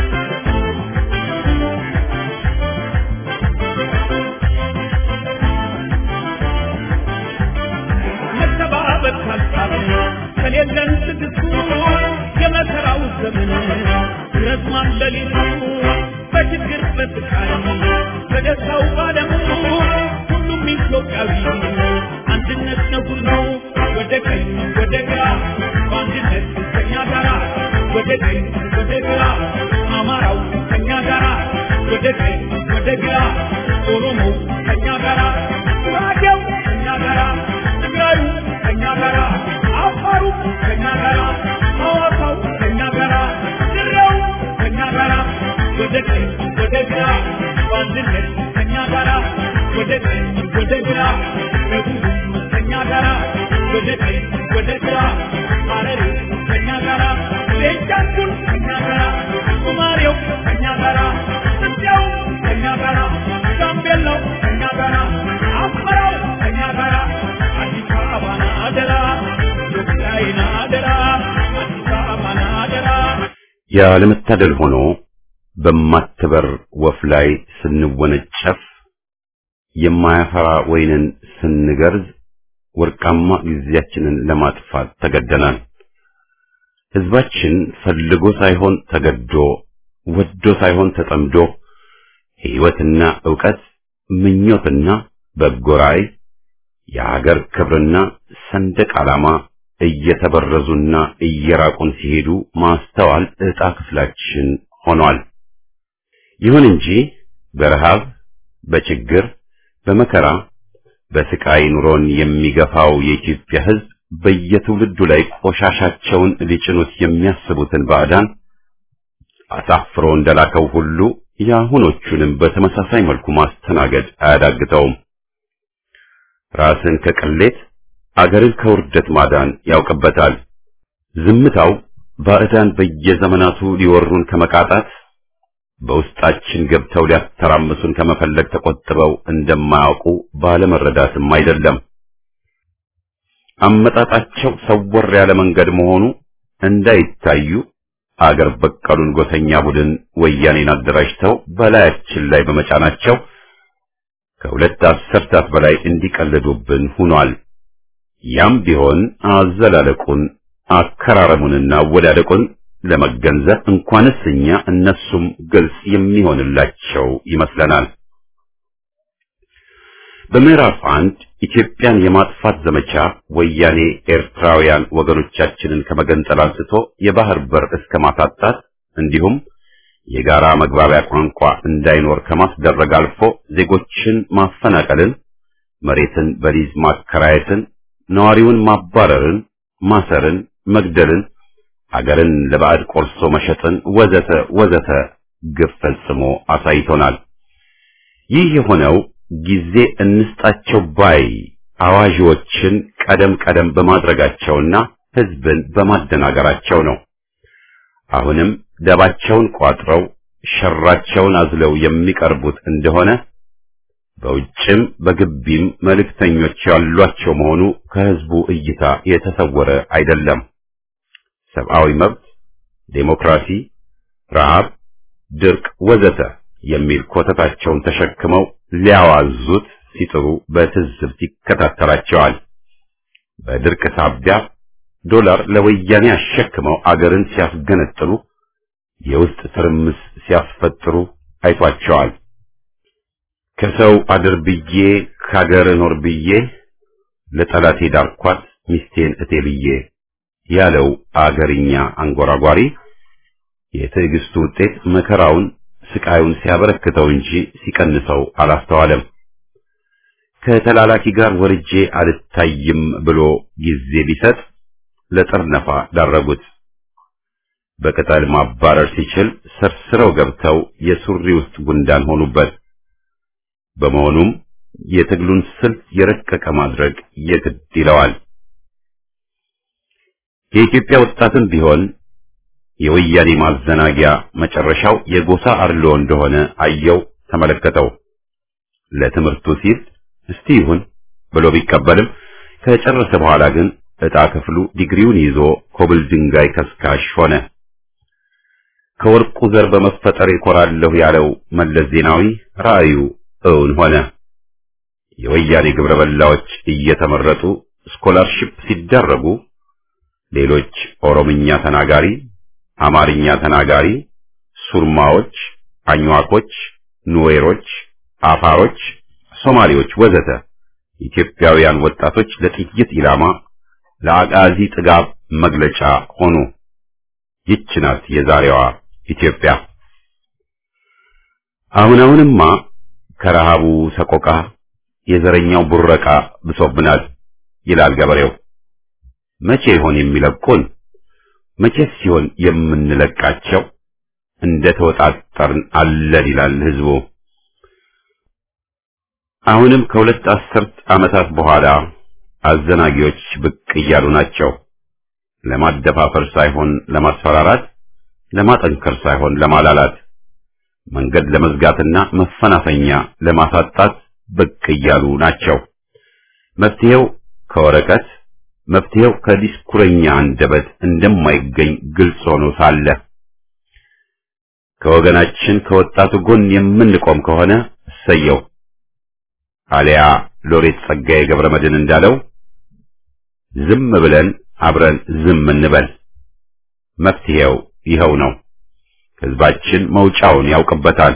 መተባበር ካልቻልን ከሌለን ትዕግስቱ የመከራው ዘመን ረዝማን ሌሊቱ በችግር በስቃይ በደስታው ባለሙ ሁሉም ኢትዮጵያዊ አንድነት ነው ሁሉ ወደ ቀኝ ወደ ግራ በአንድነት ከኛ ጋራ ወደ ቀኝ ወደ ግራ አማራው ከኛ ጋራ ወደ ቀኝ ወደ ግራ ኦሮሞ ከኛ ጋራ ጉራጌው ከኛ ጋራ ትግራዩ ከኛ ጋራ አፋሩ ከኛ ጋራ ሐዋሳው ከኛ ጋራ ድሬው ከኛ ጋራ ወደ ቀኝ ወደ ግራ በአንድነት ከኛ ጋራ ወደ ቀኝ ወደ ግራ ደቡብ ከኛ ጋራ ወደ ቀኝ ወደ ግራ ሐረሪ ከኛ ጋራ ቤንሻንጉል ከኛ ጋራ ሶማሌው ከኛ ጋራ ኢትዮጵያው ከኛ ጋራ ጋምቤላው ከኛ ጋራ አማራው ከኛ ጋራ አዲስ አበባን አደራ ኢትዮጵያን አደራ አዲስ አበባን አደራ ያለመታደል ሆኖ በማትበር ወፍ ላይ ስንወነጨፍ የማያፈራ ወይንን ስንገርዝ ወርቃማ ጊዜያችንን ለማጥፋት ተገደናል። ህዝባችን ፈልጎ ሳይሆን ተገዶ፣ ወዶ ሳይሆን ተጠምዶ ሕይወትና ዕውቀት፣ ምኞትና በጎ ራዕይ፣ የሀገር ክብርና ሰንደቅ ዓላማ እየተበረዙና እየራቁን ሲሄዱ ማስተዋል ዕጣ ክፍላችን ሆኗል። ይሁን እንጂ በረሃብ፣ በችግር፣ በመከራ፣ በስቃይ ኑሮን የሚገፋው የኢትዮጵያ ሕዝብ በየትውልዱ ላይ ቆሻሻቸውን ሊጭኑት የሚያስቡትን ባዕዳን አሳፍሮ እንደላከው ሁሉ የአሁኖቹንም በተመሳሳይ መልኩ ማስተናገድ አያዳግተውም። ራስን ከቅሌት አገርን ከውርደት ማዳን ያውቅበታል። ዝምታው ባዕዳን በየዘመናቱ ሊወሩን ከመቃጣት በውስጣችን ገብተው ሊያተራምሱን ከመፈለግ ተቆጥበው እንደማያውቁ ባለመረዳትም አይደለም። አመጣጣቸው ሰወር ያለ መንገድ መሆኑ እንዳይታዩ አገር በቀሉን ጎሰኛ ቡድን ወያኔን አደራጅተው በላያችን ላይ በመጫናቸው ከሁለት አስርታት በላይ እንዲቀልዱብን ሆኗል። ያም ቢሆን አዘላለቁን አከራረሙንና አወዳደቁን ለመገንዘብ እንኳንስ እኛ እነሱም ግልጽ የሚሆንላቸው ይመስለናል። በምዕራፍ አንድ ኢትዮጵያን የማጥፋት ዘመቻ ወያኔ ኤርትራውያን ወገኖቻችንን ከመገንጠል አንስቶ የባህር በር እስከ ማሳጣት እንዲሁም የጋራ መግባቢያ ቋንቋ እንዳይኖር ከማስደረግ አልፎ ዜጎችን ማፈናቀልን፣ መሬትን በሊዝ ማከራየትን፣ ነዋሪውን ማባረርን፣ ማሰርን፣ መግደልን፣ አገርን ለባዕድ ቆርሶ መሸጥን ወዘተ ወዘተ ግፍ ፈጽሞ አሳይቶናል። ይህ የሆነው ጊዜ እንስጣቸው ባይ አዋዥዎችን ቀደም ቀደም በማድረጋቸውና ሕዝብን በማደናገራቸው ነው። አሁንም ደባቸውን ቋጥረው ሸራቸውን አዝለው የሚቀርቡት እንደሆነ በውጭም በግቢም መልእክተኞች ያሏቸው መሆኑ ከሕዝቡ እይታ የተሰወረ አይደለም። ሰብአዊ መብት፣ ዴሞክራሲ፣ ረሃብ፣ ድርቅ ወዘተ የሚል ኮተታቸውን ተሸክመው ሊያዋዙት ሲጥሩ በትዝብት ይከታተላቸዋል። በድርቅ ሳቢያ ዶላር ለወያኔ አሸክመው አገርን ሲያስገነጥሉ የውስጥ ትርምስ ሲያስፈጥሩ አይቷቸዋል። ከሰው አድር ብዬ ከሀገር ኖር ብዬ ለጠላቴ ዳርኳት ሚስቴን እቴ ብዬ ያለው አገርኛ አንጎራጓሪ የትዕግስቱ ውጤት መከራውን ስቃዩን ሲያበረክተው እንጂ ሲቀንሰው አላስተዋለም። ከተላላኪ ጋር ወርጄ አልታይም ብሎ ጊዜ ቢሰጥ ለጠርነፋ ዳረጉት። በቅጠል ማባረር ሲችል ሰርስረው ገብተው የሱሪ ውስጥ ጉንዳን ሆኑበት። በመሆኑም የትግሉን ስልት የረቀቀ ማድረግ የግድ ይለዋል። የኢትዮጵያ ወጣትም ቢሆን የወያኔ ማዘናጊያ መጨረሻው የጎሳ አርሎ እንደሆነ አየው፣ ተመለከተው። ለትምህርቱ ሲል እስቲ ይሁን ብሎ ቢቀበልም ከጨረሰ በኋላ ግን ዕጣ ክፍሉ ዲግሪውን ይዞ ኮብል ድንጋይ ከስካሽ ሆነ። ከወርቁ ዘር በመፈጠር ይኮራለሁ ያለው መለስ ዜናዊ ራእዩ እውን ሆነ። የወያኔ ግብረ በላዎች እየተመረጡ ስኮላርሺፕ ሲደረጉ ሌሎች ኦሮምኛ ተናጋሪ፣ አማርኛ ተናጋሪ፣ ሱርማዎች፣ አኝዋኮች፣ ኑዌሮች፣ አፋሮች፣ ሶማሌዎች ወዘተ ኢትዮጵያውያን ወጣቶች ለጥይት ኢላማ ለአጋዚ ጥጋብ መግለጫ ሆኑ። ይች ናት የዛሬዋ ኢትዮጵያ። አሁን አሁንማ ከረሃቡ ሰቆቃ የዘረኛው ቡረቃ ብሶብናል ይላል ገበሬው። መቼ ይሆን የሚለቁን? መቼስ ሲሆን የምንለቃቸው? እንደ ተወጣጠርን አለን ይላል ህዝቡ። አሁንም ከሁለት አስርት ዓመታት በኋላ አዘናጊዎች ብቅ እያሉ ናቸው። ለማደፋፈር ሳይሆን ለማስፈራራት፣ ለማጠንከር ሳይሆን ለማላላት፣ መንገድ ለመዝጋትና መፈናፈኛ ለማሳጣት ብቅ እያሉ ናቸው። መፍትሄው ከወረቀት መፍትሄው ከዲስኩረኛ አንደበት እንደማይገኝ ግልጽ ሆኖ ሳለ ከወገናችን ከወጣቱ ጎን የምንቆም ከሆነ እሰየው። አሊያ ሎሬት ጸጋዬ ገብረ መድኅን እንዳለው ዝም ብለን አብረን ዝም እንበል። መፍትሄው ይኸው ነው። ህዝባችን መውጫውን ያውቅበታል።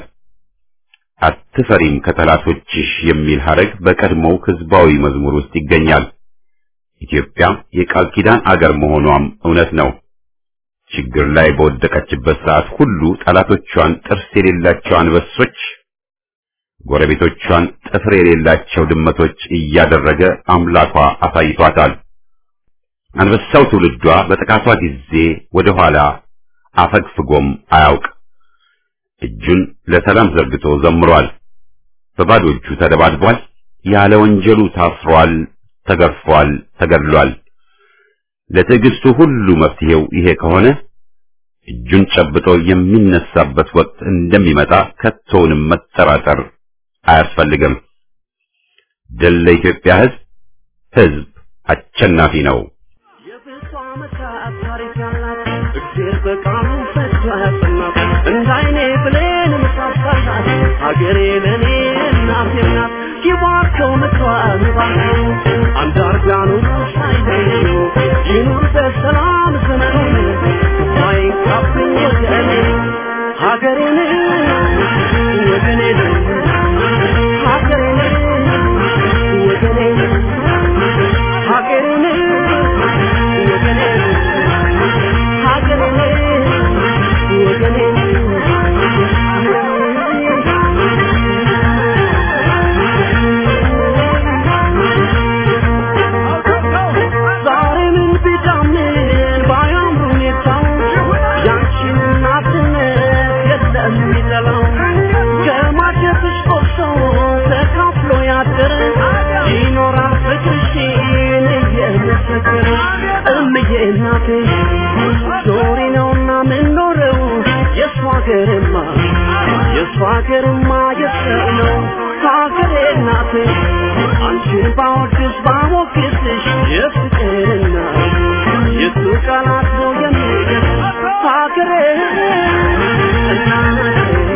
አትፈሪም ከጠላቶችሽ የሚል ሐረግ በቀድሞው ህዝባዊ መዝሙር ውስጥ ይገኛል። ኢትዮጵያ የቃል ኪዳን አገር መሆኗም እውነት ነው። ችግር ላይ በወደቀችበት ሰዓት ሁሉ ጠላቶቿን ጥርስ የሌላቸው አንበሶች፣ ጎረቤቶቿን ጥፍር የሌላቸው ድመቶች እያደረገ አምላኳ አሳይቷታል። አንበሳው ትውልዷ በጥቃቷ ጊዜ ወደ ኋላ አፈግፍጎም አያውቅ። እጁን ለሰላም ዘርግቶ ዘምሯል። በባዶ እጁ ተደባድቧል። ያለ ወንጀሉ ታስሯል፣ ተገርፏል፣ ተገድሏል። ለትዕግስቱ ሁሉ መፍትሄው ይሄ ከሆነ እጁን ጨብጦ የሚነሳበት ወቅት እንደሚመጣ ከቶውንም መጠራጠር አያስፈልግም። ድል ለኢትዮጵያ ሕዝብ! ሕዝብ አሸናፊ ነው። የብዙ ዓመታት ታሪክ ያላት እግዜር በቃሉ ፈቶ ያጸናት እንደ አይኔ ብሌን ምሳሳላት ሀገሬ ለእኔ እናቴ ናት። ይባርከው ምክሯ ይባርከው አንዳርጋኑ ሳይለዩ ይኑር በሰላም ዘመኑ ሳይንካብኝ ወገኔ ሀገሬን ወገኔን ሀገሬን ወገኔን ሀገሬን ይኖራል ፍቅርሽን እየመሰከረ እምዬ እናቴ ዞሪ ነውና ምንኖረው የእሷ ሀገርማ የእሷ ሀገርማ የሰው ነው ሀገሬ እናቴ አንቺን ባወድስ ባሞግስሽ የፍቅርና የሱ ቃላት ነው የሚገርም ሀገሬ እናቴ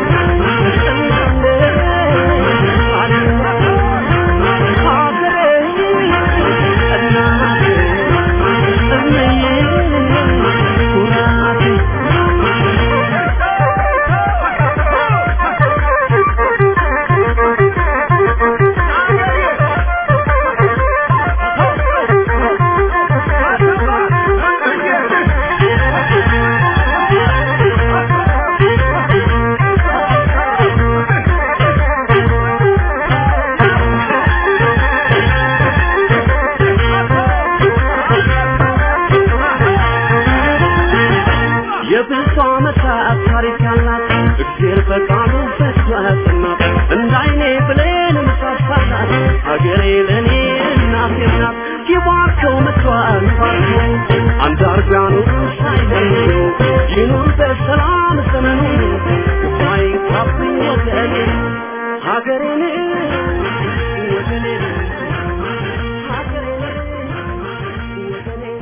የብዙ ዓመታት ታሪክ ያላት እግዜር በቃሉ ፈቶ ያጸናት እንደ አይኔ ብሌን ምሳሳላት ሀገሬ ለእኔ እናቴ ናት። ይባርከው ምክሯን ባርከው አንዳርጋኑ ሳይለዩ ይኑር በሰላም ዘመኑ ሳይንካብኝ ወገኔ ሀገሬን ወገኔን ሀገሬን ወገኔን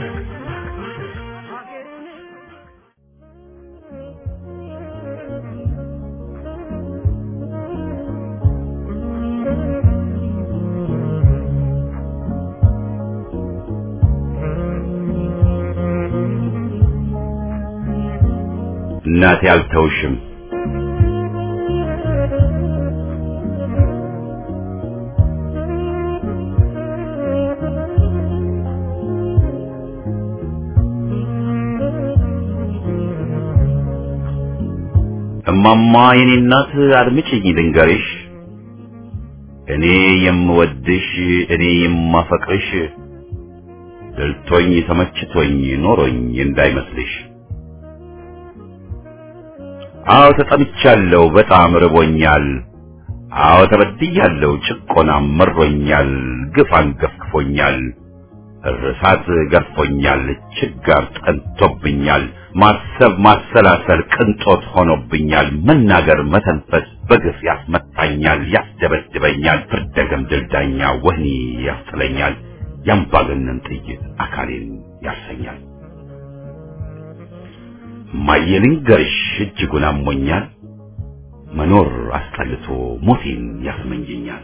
ሀገሬን እናቴ አልተውሽም። እማማ የኔ እናት አድምጪኝ ልንገርሽ፣ እኔ የምወድሽ እኔ የማፈቅርሽ ደልቶኝ ተመችቶኝ ኖሮኝ እንዳይመስልሽ። አዎ ተጠምቻለሁ፣ በጣም ርቦኛል። አዎ ተበድያለሁ፣ ጭቆናም መሮኛል፣ ግፍ አንገፍግፎኛል፣ እርሳት ገርፎኛል፣ ችጋር ጠንቶብኛል፣ ማሰብ ማሰላሰል ቅንጦት ሆኖብኛል፣ መናገር መተንፈስ በግፍ ያስመታኛል፣ ያስደበድበኛል፣ ፍርደ ገምድል ዳኛ ወህኒ ያስጥለኛል፣ የአምባገነን ጥይት አካሌን ያርሰኛል። እማዬ ልንገርሽ እጅጉን አሞኛል፣ መኖር አስጠልቶ ሞቴን ያስመኘኛል።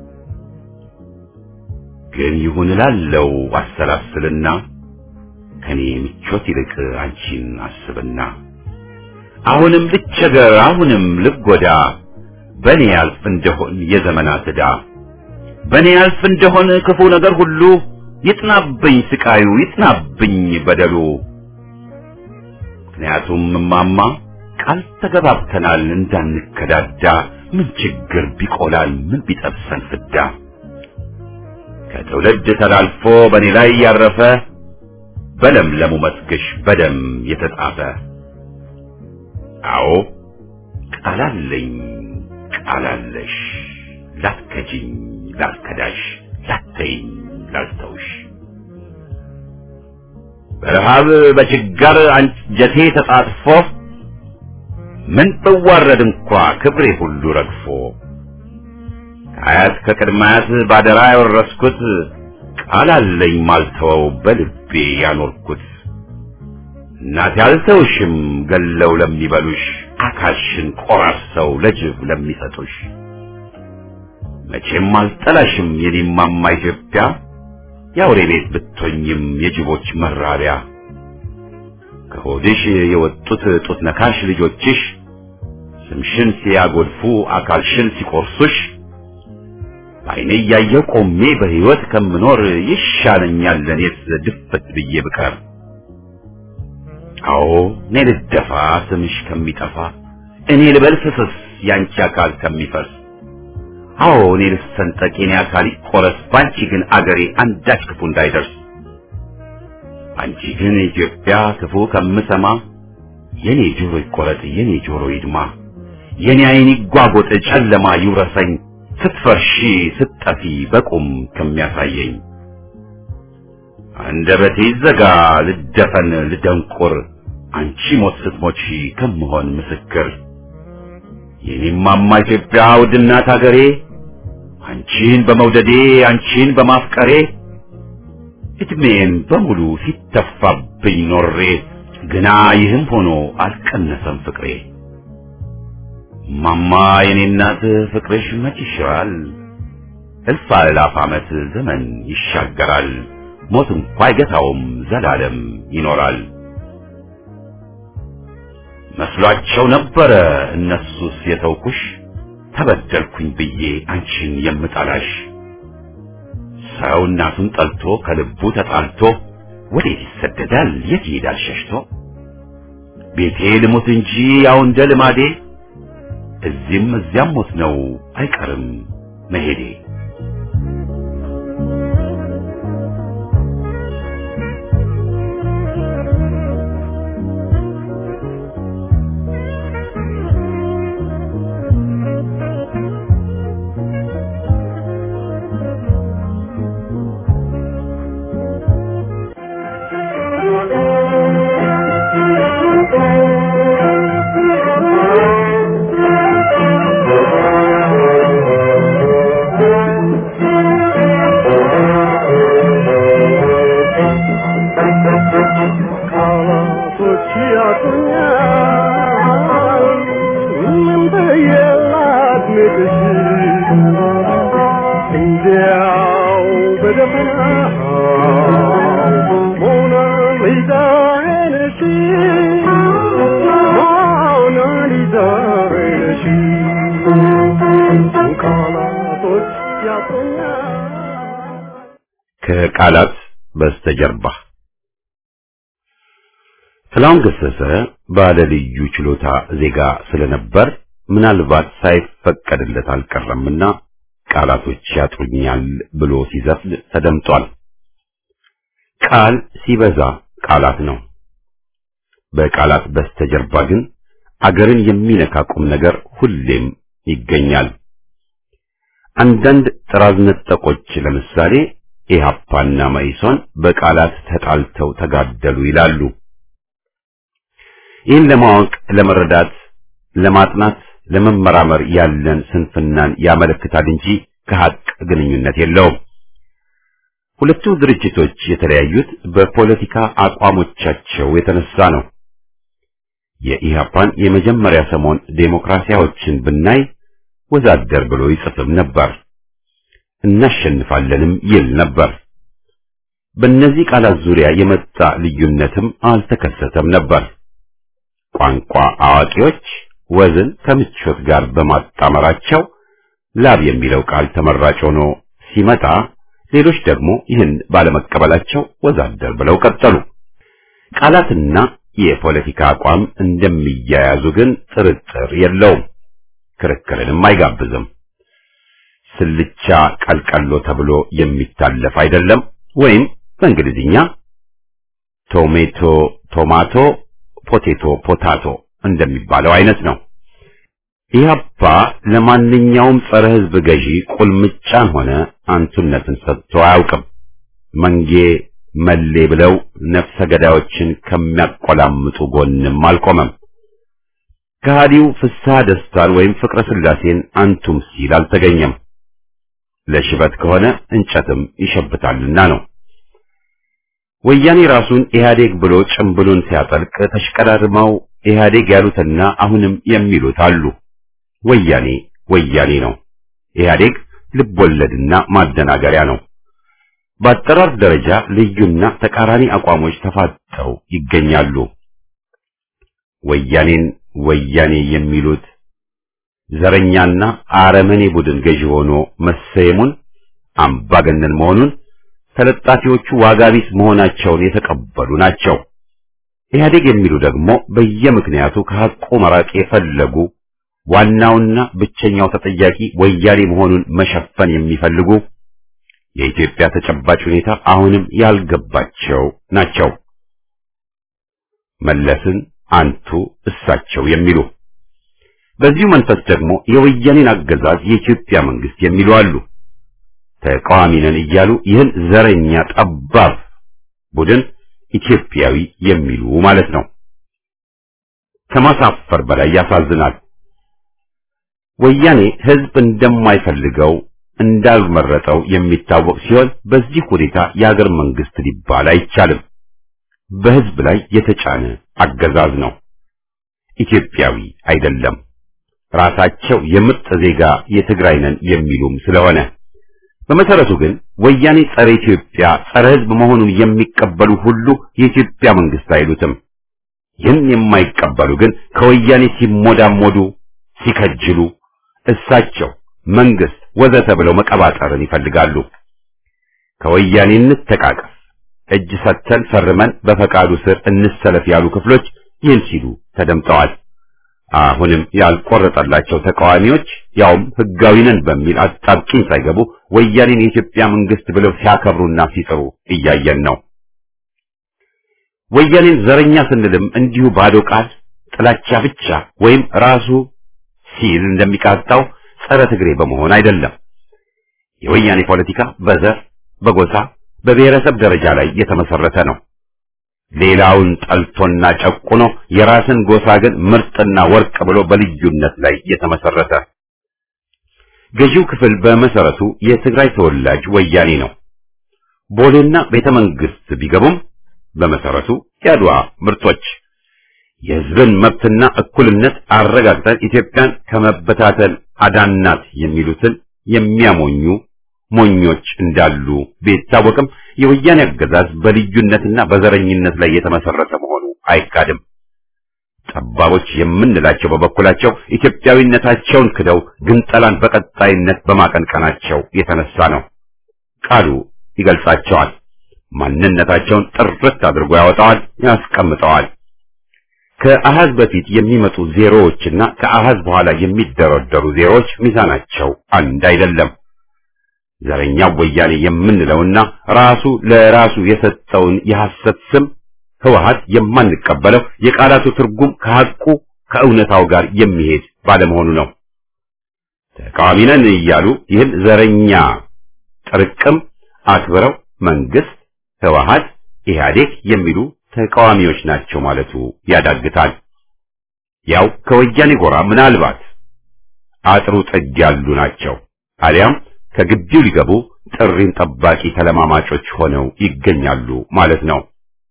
ግን ይሁን እላለው አሰላስልና ከኔ ምቾት ይልቅ አንቺን አስብና አሁንም ልቸገር አሁንም ልጎዳ በኔ ያልፍ እንደሆን የዘመናት ዕዳ በኔ ያልፍ እንደሆን ክፉ ነገር ሁሉ ይጥናብኝ ስቃዩ ይጥናብኝ በደሉ ምክንያቱም እማማ ቃል ተገባብተናል እንዳንከዳዳ ምን ችግር ቢቆላል ምን ቢጠብሰን ፍዳ ከትውልድ ተላልፎ በእኔ ላይ ያረፈ በለምለሙ መስግሽ በደም የተጻፈ አዎ ቃላለኝ ቃላለሽ ላትከጂኝ ላትከዳሽ ላተይኝ ላልተውሽ በረሃብ በችጋር አንጀቴ ተጣጥፎ ምን ብዋረድ እንኳ ክብሬ ሁሉ ረግፎ ከአያት ከቅድማያት ባደራ ያወረስኩት ቃል አለኝ ማልተወው በልቤ ያኖርኩት እናቴ አልተውሽም ገለው ለሚበሉሽ አካልሽን ቆራርሰው ለጅብ ለሚሰጡሽ መቼም አልጠላሽም የኔማማ ኢትዮጵያ የአውሬ ቤት ብትሆኝም የጅቦች መራቢያ ከሆድሽ የወጡት ጡት ነካሽ ልጆችሽ ስምሽን ሲያጎድፉ አካልሽን ሲቆርሱሽ በዓይኔ እያየሁ ቆሜ በሕይወት ከምኖር ይሻለኛል ለእኔስ ድፍት ብዬ ብቀር። አዎ እኔ ልደፋ ስምሽ ከሚጠፋ እኔ ልበል ፍስስ ያንቺ አካል ከሚፈርስ አዎ እኔ ልሰንጠቅ የኔ አካል ይቆረስ ባንቺ ግን አገሬ አንዳች ክፉ እንዳይደርስ አንቺ ግን ኢትዮጵያ ክፉ ከምሰማ የኔ ጆሮ ይቆረጥ የኔ ጆሮ ይድማ የኔ ዓይን ይጓጎጥ ጨለማ ይውረሰኝ ስትፈርሺ ስትጠፊ በቁም ከሚያሳየኝ አንደበቴ ይዘጋ ልደፈን ልደንቁር አንቺ ሞት ስትሞቺ ከምሆን ምስክር የኔማማ ኢትዮጵያ ውድናት አገሬ አንቺን በመውደዴ አንቺን በማፍቀሬ እድሜን በሙሉ ሲተፋብኝ ኖሬ ግና ይህም ሆኖ አልቀነሰም ፍቅሬ ማማ የኔ እናት ፍቅርሽ መች ይሽራል እልፍ አእላፍ ዓመት ዘመን ይሻገራል ሞት እንኳ አይገታውም ዘላለም ይኖራል መስሏቸው ነበረ እነሱስ የተውኩሽ ተበደልኩኝ ብዬ አንቺን የምጠላሽ ሰው እናቱን ጠልቶ ከልቡ ተጣልቶ ወዴት ይሰደዳል የት ይሄዳል ሸሽቶ ቤቴ ልሙት እንጂ ያው እንደ ልማዴ እዚህም እዚያም ሞት ነው አይቀርም መሄዴ ቃላቶች ያጡኛል ምን ብዬ ላድንቅሽ እንዲያው በደፈናው ሞናሊዛዬ ነሽ ሞናሊዛዬ ነሽ ቃላቶች ያጡኛል ከቃላት በስተጀርባ ጥላሁን ገሰሰ ባለ ልዩ ችሎታ ዜጋ ስለነበር ምናልባት ሳይፈቀድለት አልቀረምና ቃላቶች ያጥሩኛል ብሎ ሲዘፍን ተደምጧል። ቃል ሲበዛ ቃላት ነው። በቃላት በስተጀርባ ግን አገርን የሚነካ ቁም ነገር ሁሌም ይገኛል። አንዳንድ ጥራዝ ነጠቆች ለምሳሌ ኢህአፓና መኢሶን በቃላት ተጣልተው ተጋደሉ ይላሉ። ይህን ለማወቅ ለመረዳት፣ ለማጥናት፣ ለመመራመር ያለን ስንፍናን ያመለክታል እንጂ ከሀቅ ግንኙነት የለውም። ሁለቱ ድርጅቶች የተለያዩት በፖለቲካ አቋሞቻቸው የተነሳ ነው። የኢህአፓን የመጀመሪያ ሰሞን ዴሞክራሲያዎችን ብናይ ወዛደር ብሎ ይጽፍም ነበር፣ እናሸንፋለንም ይል ነበር። በእነዚህ ቃላት ዙሪያ የመጣ ልዩነትም አልተከሰተም ነበር። ቋንቋ አዋቂዎች ወዝን ከምቾት ጋር በማጣመራቸው ላብ የሚለው ቃል ተመራጭ ሆኖ ሲመጣ ሌሎች ደግሞ ይህን ባለመቀበላቸው ወዛደር ብለው ቀጠሉ። ቃላትና የፖለቲካ አቋም እንደሚያያዙ ግን ጥርጥር የለውም፣ ክርክርንም አይጋብዝም። ስልቻ ቀልቀሎ ተብሎ የሚታለፍ አይደለም። ወይም በእንግሊዝኛ ቶሜቶ ቶማቶ፣ ፖቴቶ ፖታቶ እንደሚባለው አይነት ነው። ኢህአፓ ለማንኛውም ጸረ ሕዝብ ገዢ ቁልምጫን ሆነ አንቱነትን ሰጥቶ አያውቅም። መንጌ መሌ ብለው ነፍሰ ገዳዮችን ከሚያቆላምጡ ጎንም አልቆመም። ከሃዲው ፍስሐ ደስታን ወይም ፍቅረ ስላሴን አንቱም ሲል አልተገኘም። ለሽበት ከሆነ እንጨትም ይሸብታልና ነው። ወያኔ ራሱን ኢህአዴግ ብሎ ጭምብሉን ሲያጠልቅ ተሽቀዳድመው ኢህአዴግ ያሉትና አሁንም የሚሉት አሉ። ወያኔ ወያኔ ነው። ኢህአዴግ ልቦለድና ማደናገሪያ ነው። በአጠራር ደረጃ ልዩና ተቃራኒ አቋሞች ተፋጠው ይገኛሉ። ወያኔን ወያኔ የሚሉት ዘረኛና አረመኔ ቡድን ገዢ ሆኖ መሰየሙን አምባገነን መሆኑን ተለጣፊዎቹ ዋጋቢስ መሆናቸውን የተቀበሉ ናቸው። ኢህአዴግ የሚሉ ደግሞ በየምክንያቱ ከሐቁ መራቅ የፈለጉ ዋናውና ብቸኛው ተጠያቂ ወያኔ መሆኑን መሸፈን የሚፈልጉ የኢትዮጵያ ተጨባጭ ሁኔታ አሁንም ያልገባቸው ናቸው። መለስን አንቱ እሳቸው የሚሉ በዚሁ መንፈስ ደግሞ የወያኔን አገዛዝ የኢትዮጵያ መንግስት የሚሉ አሉ። ተቃዋሚ ነን እያሉ ይህን ዘረኛ ጠባብ ቡድን ኢትዮጵያዊ የሚሉ ማለት ነው። ከማሳፈር በላይ ያሳዝናል። ወያኔ ህዝብ እንደማይፈልገው እንዳልመረጠው የሚታወቅ ሲሆን በዚህ ሁኔታ የሀገር መንግስት ሊባል አይቻልም። በህዝብ ላይ የተጫነ አገዛዝ ነው። ኢትዮጵያዊ አይደለም። ራሳቸው የምርጥ ዜጋ የትግራይ ነን የሚሉም ስለሆነ በመሰረቱ ግን ወያኔ ጸረ ኢትዮጵያ፣ ጸረ ህዝብ መሆኑን የሚቀበሉ ሁሉ የኢትዮጵያ መንግስት አይሉትም። ይህን የማይቀበሉ ግን ከወያኔ ሲሞዳሞዱ፣ ሲከጅሉ እሳቸው መንግስት ወዘተ ብለው መቀባጠርን ይፈልጋሉ። ከወያኔ እንተቃቀፍ፣ እጅ ሰጥተን ፈርመን በፈቃዱ ስር እንሰለፍ ያሉ ክፍሎች ይህን ሲሉ ተደምጠዋል። አሁንም ያልቆረጠላቸው ተቃዋሚዎች ያውም ህጋዊ ነን በሚል አጣብቂኝ ሳይገቡ ወያኔን የኢትዮጵያ መንግስት ብለው ሲያከብሩና ሲጥሩ እያየን ነው። ወያኔን ዘረኛ ስንልም እንዲሁ ባዶ ቃል ጥላቻ ብቻ ወይም ራሱ ሲል እንደሚቃጣው ጸረ ትግሬ በመሆን አይደለም። የወያኔ ፖለቲካ በዘር፣ በጎሳ፣ በብሔረሰብ ደረጃ ላይ የተመሰረተ ነው። ሌላውን ጠልቶና ጨቁኖ የራስን ጎሳ ግን ምርጥና ወርቅ ብሎ በልዩነት ላይ የተመሰረተ ገዢው ክፍል በመሰረቱ የትግራይ ተወላጅ ወያኔ ነው። ቦሌና ቤተ መንግስት ቢገቡም በመሰረቱ የአድዋ ምርጦች የህዝብን መብትና እኩልነት አረጋግጠን ኢትዮጵያን ከመበታተን አዳናት የሚሉትን የሚያሞኙ ሞኞች እንዳሉ ቢታወቅም የወያኔ አገዛዝ በልዩነትና በዘረኝነት ላይ የተመሰረተ መሆኑ አይካድም። ጠባቦች የምንላቸው በበኩላቸው ኢትዮጵያዊነታቸውን ክደው ግንጠላን በቀጣይነት በማቀንቀናቸው የተነሳ ነው። ቃሉ ይገልጻቸዋል። ማንነታቸውን ጥርት አድርጎ ያወጣዋል፣ ያስቀምጠዋል። ከአሃዝ በፊት የሚመጡ ዜሮዎችና ከአሃዝ በኋላ የሚደረደሩ ዜሮዎች ሚዛናቸው አንድ አይደለም። ዘረኛው ወያኔ የምንለውና ራሱ ለራሱ የሰጠውን የሐሰት ስም ህወሓት የማንቀበለው የቃላቱ ትርጉም ከሐቁ ከእውነታው ጋር የሚሄድ ባለመሆኑ ነው። ተቃዋሚ ነን እያሉ ይህን ዘረኛ ጥርቅም አክብረው መንግስት፣ ህወሓት፣ ኢህአዴግ የሚሉ ተቃዋሚዎች ናቸው ማለቱ ያዳግታል። ያው ከወያኔ ጎራ ምናልባት አጥሩ ጥግ ያሉ ናቸው አሊያም ከግቢው ሊገቡ ጥሪን ጠባቂ ተለማማጮች ሆነው ይገኛሉ ማለት ነው።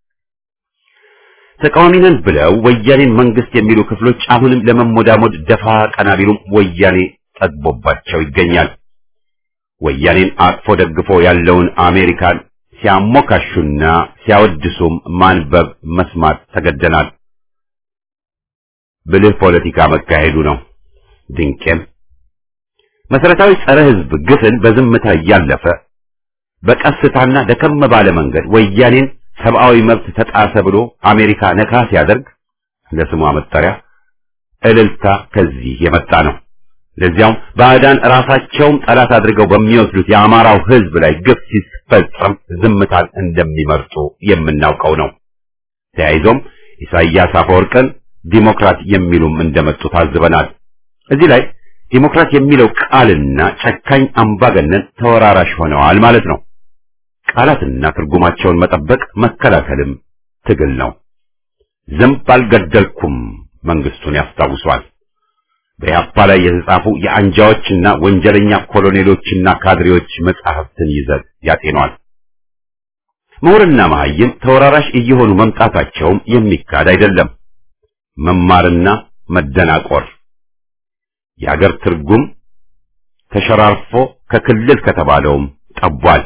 ተቃዋሚ ነን ብለው ወያኔን መንግስት የሚሉ ክፍሎች አሁንም ለመሞዳሞድ ደፋ ቀና ቢሉም ወያኔ ጠግቦባቸው ይገኛል። ወያኔን አቅፎ ደግፎ ያለውን አሜሪካን ሲያሞካሹና ሲያወድሱም ማንበብ መስማት ተገደናል። ብልህ ፖለቲካ መካሄዱ ነው። ድንቄም መሰረታዊ ጸረ ህዝብ ግፍን በዝምታ እያለፈ በቀስታና ደከም ባለ መንገድ ወያኔን ሰብአዊ መብት ተጣሰ ብሎ አሜሪካ ነካ ሲያደርግ ለስሟ መጠሪያ እልልታ ከዚህ የመጣ ነው። ለዚያውም ባዕዳን ራሳቸውም ጠላት አድርገው በሚወስዱት የአማራው ሕዝብ ላይ ግፍ ሲፈጸም ዝምታን እንደሚመርጡ የምናውቀው ነው። ተያይዞም ኢሳይያስ አፈወርቅን ዲሞክራት የሚሉም እንደመጡ ታዝበናል። እዚህ ላይ ዲሞክራት የሚለው ቃልና ጨካኝ አምባገነን ተወራራሽ ሆነዋል ማለት ነው። ቃላትና ትርጉማቸውን መጠበቅ መከላከልም ትግል ነው። ዝንብ አልገደልኩም መንግስቱን ያስታውሷል። በያፓ ላይ የተጻፉ የአንጃዎችና ወንጀለኛ ኮሎኔሎችና ካድሬዎች መጻሕፍትን ይዘት ያጤኗል። ምሁርና መሐይም ተወራራሽ እየሆኑ መምጣታቸውም የሚካድ አይደለም። መማርና መደናቆር የአገር ትርጉም ተሸራርፎ ከክልል ከተባለውም ጠቧል።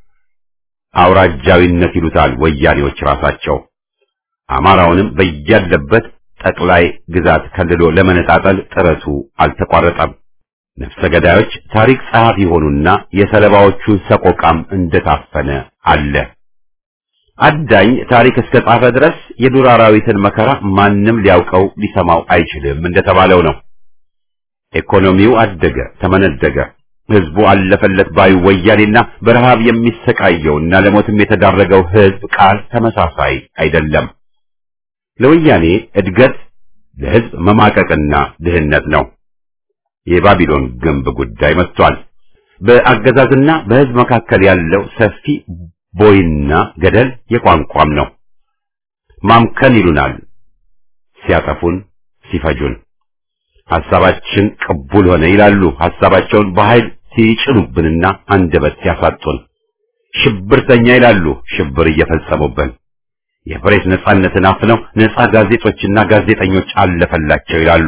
አውራጃዊነት ይሉታል ወያኔዎች ራሳቸው። አማራውንም በያለበት ጠቅላይ ግዛት ከልሎ ለመነጣጠል ጥረቱ አልተቋረጠም። ነፍሰ ገዳዮች ታሪክ ጸሐፊ ሆኑና የሰለባዎቹ ሰቆቃም እንደታፈነ አለ። አዳኝ ታሪክ እስከ ጻፈ ድረስ የዱር አራዊትን መከራ ማንም ሊያውቀው ሊሰማው አይችልም እንደተባለው ነው። ኢኮኖሚው አደገ፣ ተመነደገ። ህዝቡ አለፈለት ባዩ ወያኔና በረሃብ የሚሰቃየውና ለሞትም የተዳረገው ህዝብ ቃል ተመሳሳይ አይደለም። ለወያኔ እድገት ለህዝብ መማቀቅና ድህነት ነው። የባቢሎን ግንብ ጉዳይ መጥቷል። በአገዛዝና በህዝብ መካከል ያለው ሰፊ ቦይና ገደል የቋንቋም ነው። ማምከን ይሉናል ሲያጠፉን፣ ሲፈጁን። ሐሳባችን ቅቡል ሆነ ይላሉ። ሐሳባቸውን በኃይል ሲጭኑብንና አንደበት ሲያሳጡን። ሽብርተኛ ይላሉ። ሽብር እየፈጸሙብን የፕሬስ ነጻነትን አፍነው ነጻ ጋዜጦችና ጋዜጠኞች አለፈላቸው ይላሉ።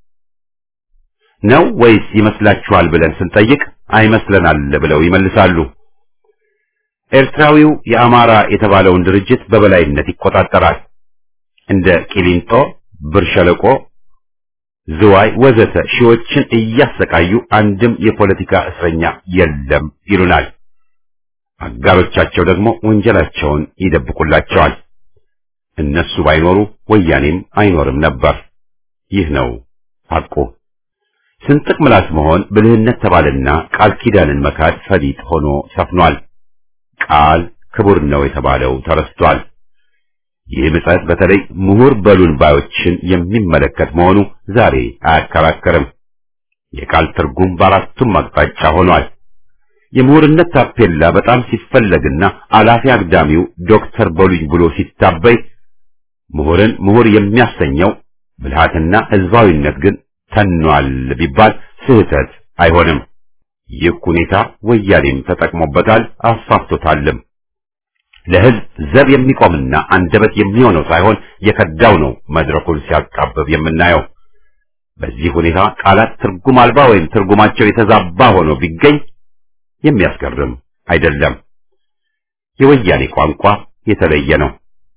ነው ወይስ ይመስላችኋል ብለን ስንጠይቅ አይመስለናል ብለው ይመልሳሉ። ኤርትራዊው የአማራ የተባለውን ድርጅት በበላይነት ይቆጣጠራል። እንደ ቂሊንጦ፣ ብር ሸለቆ፣ ዝዋይ ወዘተ ሺዎችን እያሰቃዩ አንድም የፖለቲካ እስረኛ የለም ይሉናል። አጋሮቻቸው ደግሞ ወንጀላቸውን ይደብቁላቸዋል። እነሱ ባይኖሩ ወያኔም አይኖርም ነበር። ይህ ነው ሐቁ። ስንጥቅ ምላስ መሆን ብልህነት ተባለና ቃል ኪዳንን መካድ ፈሊጥ ሆኖ ሰፍኗል። ቃል ክቡር ነው የተባለው ተረስቷል። ይህ ምጸት በተለይ ምሁር በሉን ባዮችን የሚመለከት መሆኑ ዛሬ አያከራከርም። የቃል ትርጉም በአራቱም አቅጣጫ ሆኗል። የምሁርነት ታፔላ በጣም ሲፈለግና አላፊ አግዳሚው ዶክተር በሉኝ ብሎ ሲታበይ ምሁርን ምሁር የሚያሰኘው ብልሃትና ህዝባዊነት ግን ተኗል ቢባል ስህተት አይሆንም። ይህ ሁኔታ ወያኔም ተጠቅሞበታል፣ አስፋፍቶታልም። ለህዝብ ዘብ የሚቆምና አንደበት የሚሆነው ሳይሆን የከዳው ነው መድረኩን ሲያቃብብ የምናየው። በዚህ ሁኔታ ቃላት ትርጉም አልባ ወይም ትርጉማቸው የተዛባ ሆኖ ቢገኝ የሚያስገርም አይደለም። የወያኔ ቋንቋ የተለየ ነው።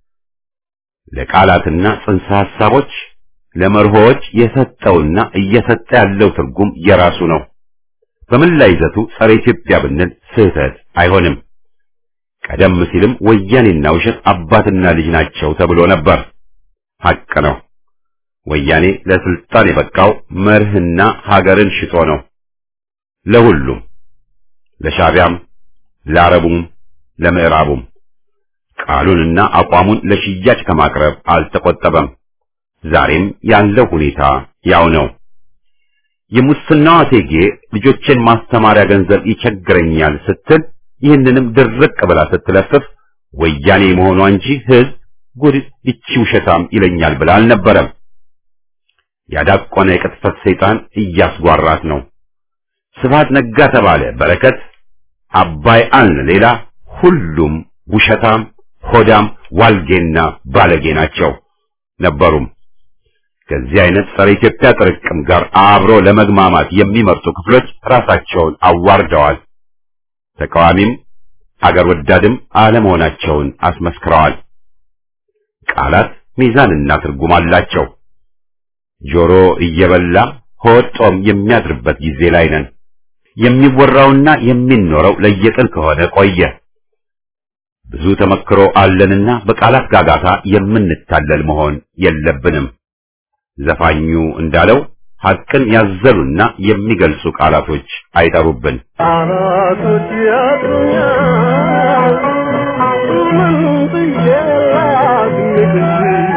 ለቃላትና ጽንሰ ሐሳቦች ለመርሆዎች የሰጠውና እየሰጠ ያለው ትርጉም የራሱ ነው። በመላ ይዘቱ ጸረ ኢትዮጵያ ብንል ስህተት አይሆንም። ቀደም ሲልም ወያኔና ውሸት አባትና ልጅ ናቸው ተብሎ ነበር። ሐቅ ነው። ወያኔ ለስልጣን የበቃው መርህና ሀገርን ሽጦ ነው። ለሁሉም ለሻቢያም፣ ለአረቡም፣ ለምዕራቡም ቃሉንና አቋሙን ለሽያጭ ከማቅረብ አልተቆጠበም። ዛሬም ያለው ሁኔታ ያው ነው። የሙስናዋ እቴጌ ልጆችን ማስተማሪያ ገንዘብ ይቸግረኛል ስትል ይህንንም ድርቅ ብላ ስትለፍፍ ወያኔ መሆኗ እንጂ ሕዝብ ጉድ ይቺ ውሸታም ይለኛል ብላ አልነበረም። ያዳቆነ የቅጥፈት ሰይጣን እያስጓራት ነው። ስብሐት ነጋ ተባለ በረከት፣ አባይ አልን ሌላ ሁሉም ውሸታም፣ ሆዳም፣ ዋልጌና ባለጌ ናቸው ነበሩም። ከዚህ አይነት ጸረ ኢትዮጵያ ጥርቅም ጋር አብሮ ለመግማማት የሚመርጡ ክፍሎች ራሳቸውን አዋርደዋል። ተቃዋሚም አገር ወዳድም አለመሆናቸውን አስመስክረዋል። ቃላት ሚዛንና ትርጉም አላቸው። ጆሮ እየበላ ሆድ ጦም የሚያድርበት ጊዜ ላይ ነን። የሚወራውና የሚኖረው ለየቅል ከሆነ ቆየ። ብዙ ተመክሮ አለንና በቃላት ጋጋታ የምንታለል መሆን የለብንም። ዘፋኙ እንዳለው ሐቅን ያዘሉና የሚገልጹ ቃላቶች አይጠሩብን። ቃላቶች ያጥሩኛል ምን ብዬ ላግኝሽ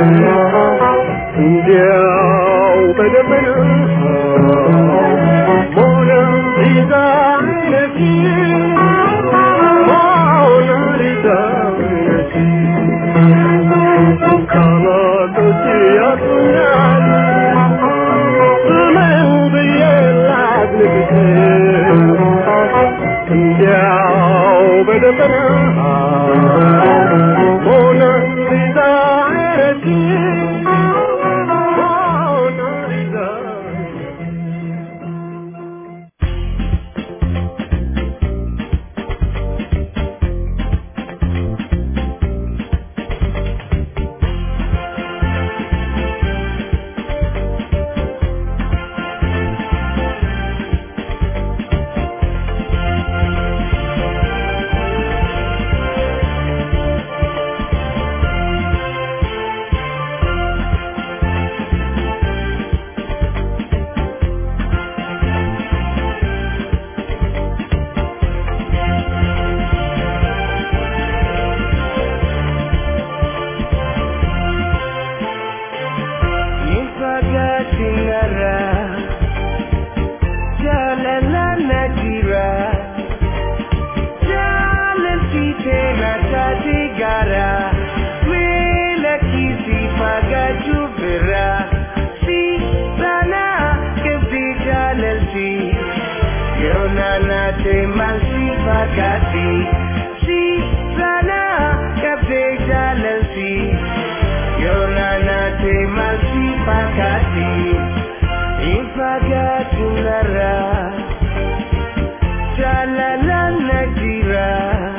እንዲያው በደመና ሞናሊዛ ነሽ ሞናሊዛ ነሽ ቃላቶች ያጥሩኛል ምን ብዬ ላግኝሽ እንዲያው በደመና ሞናሊዛ ነሽ ሞናሊዛ Ifagatinara Jalala Nadira Jalantite Natatigara Mela Kisi Pagaju Vera Si Sana Kebdi Jalalti Yonana Te Malsi Pagati Si Sana Kebdi Jalalti Yonana te malsi pakati Ifagati nara Jalala najira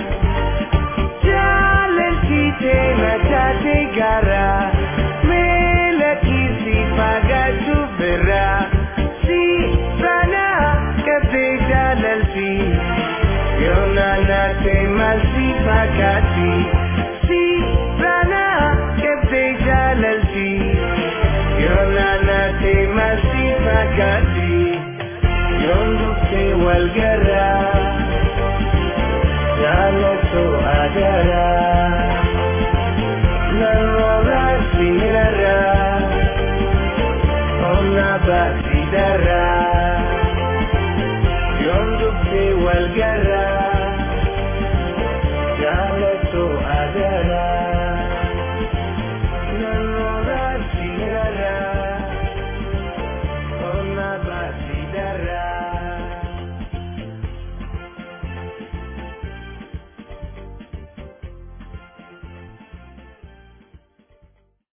Jalanti te natate gara Mela kisi pagatu bera Si sana kate jalalti Yonana te malsi pakati Si sana kate jalalti Yonana te malsi pakati Yondo te walgara Jalato agara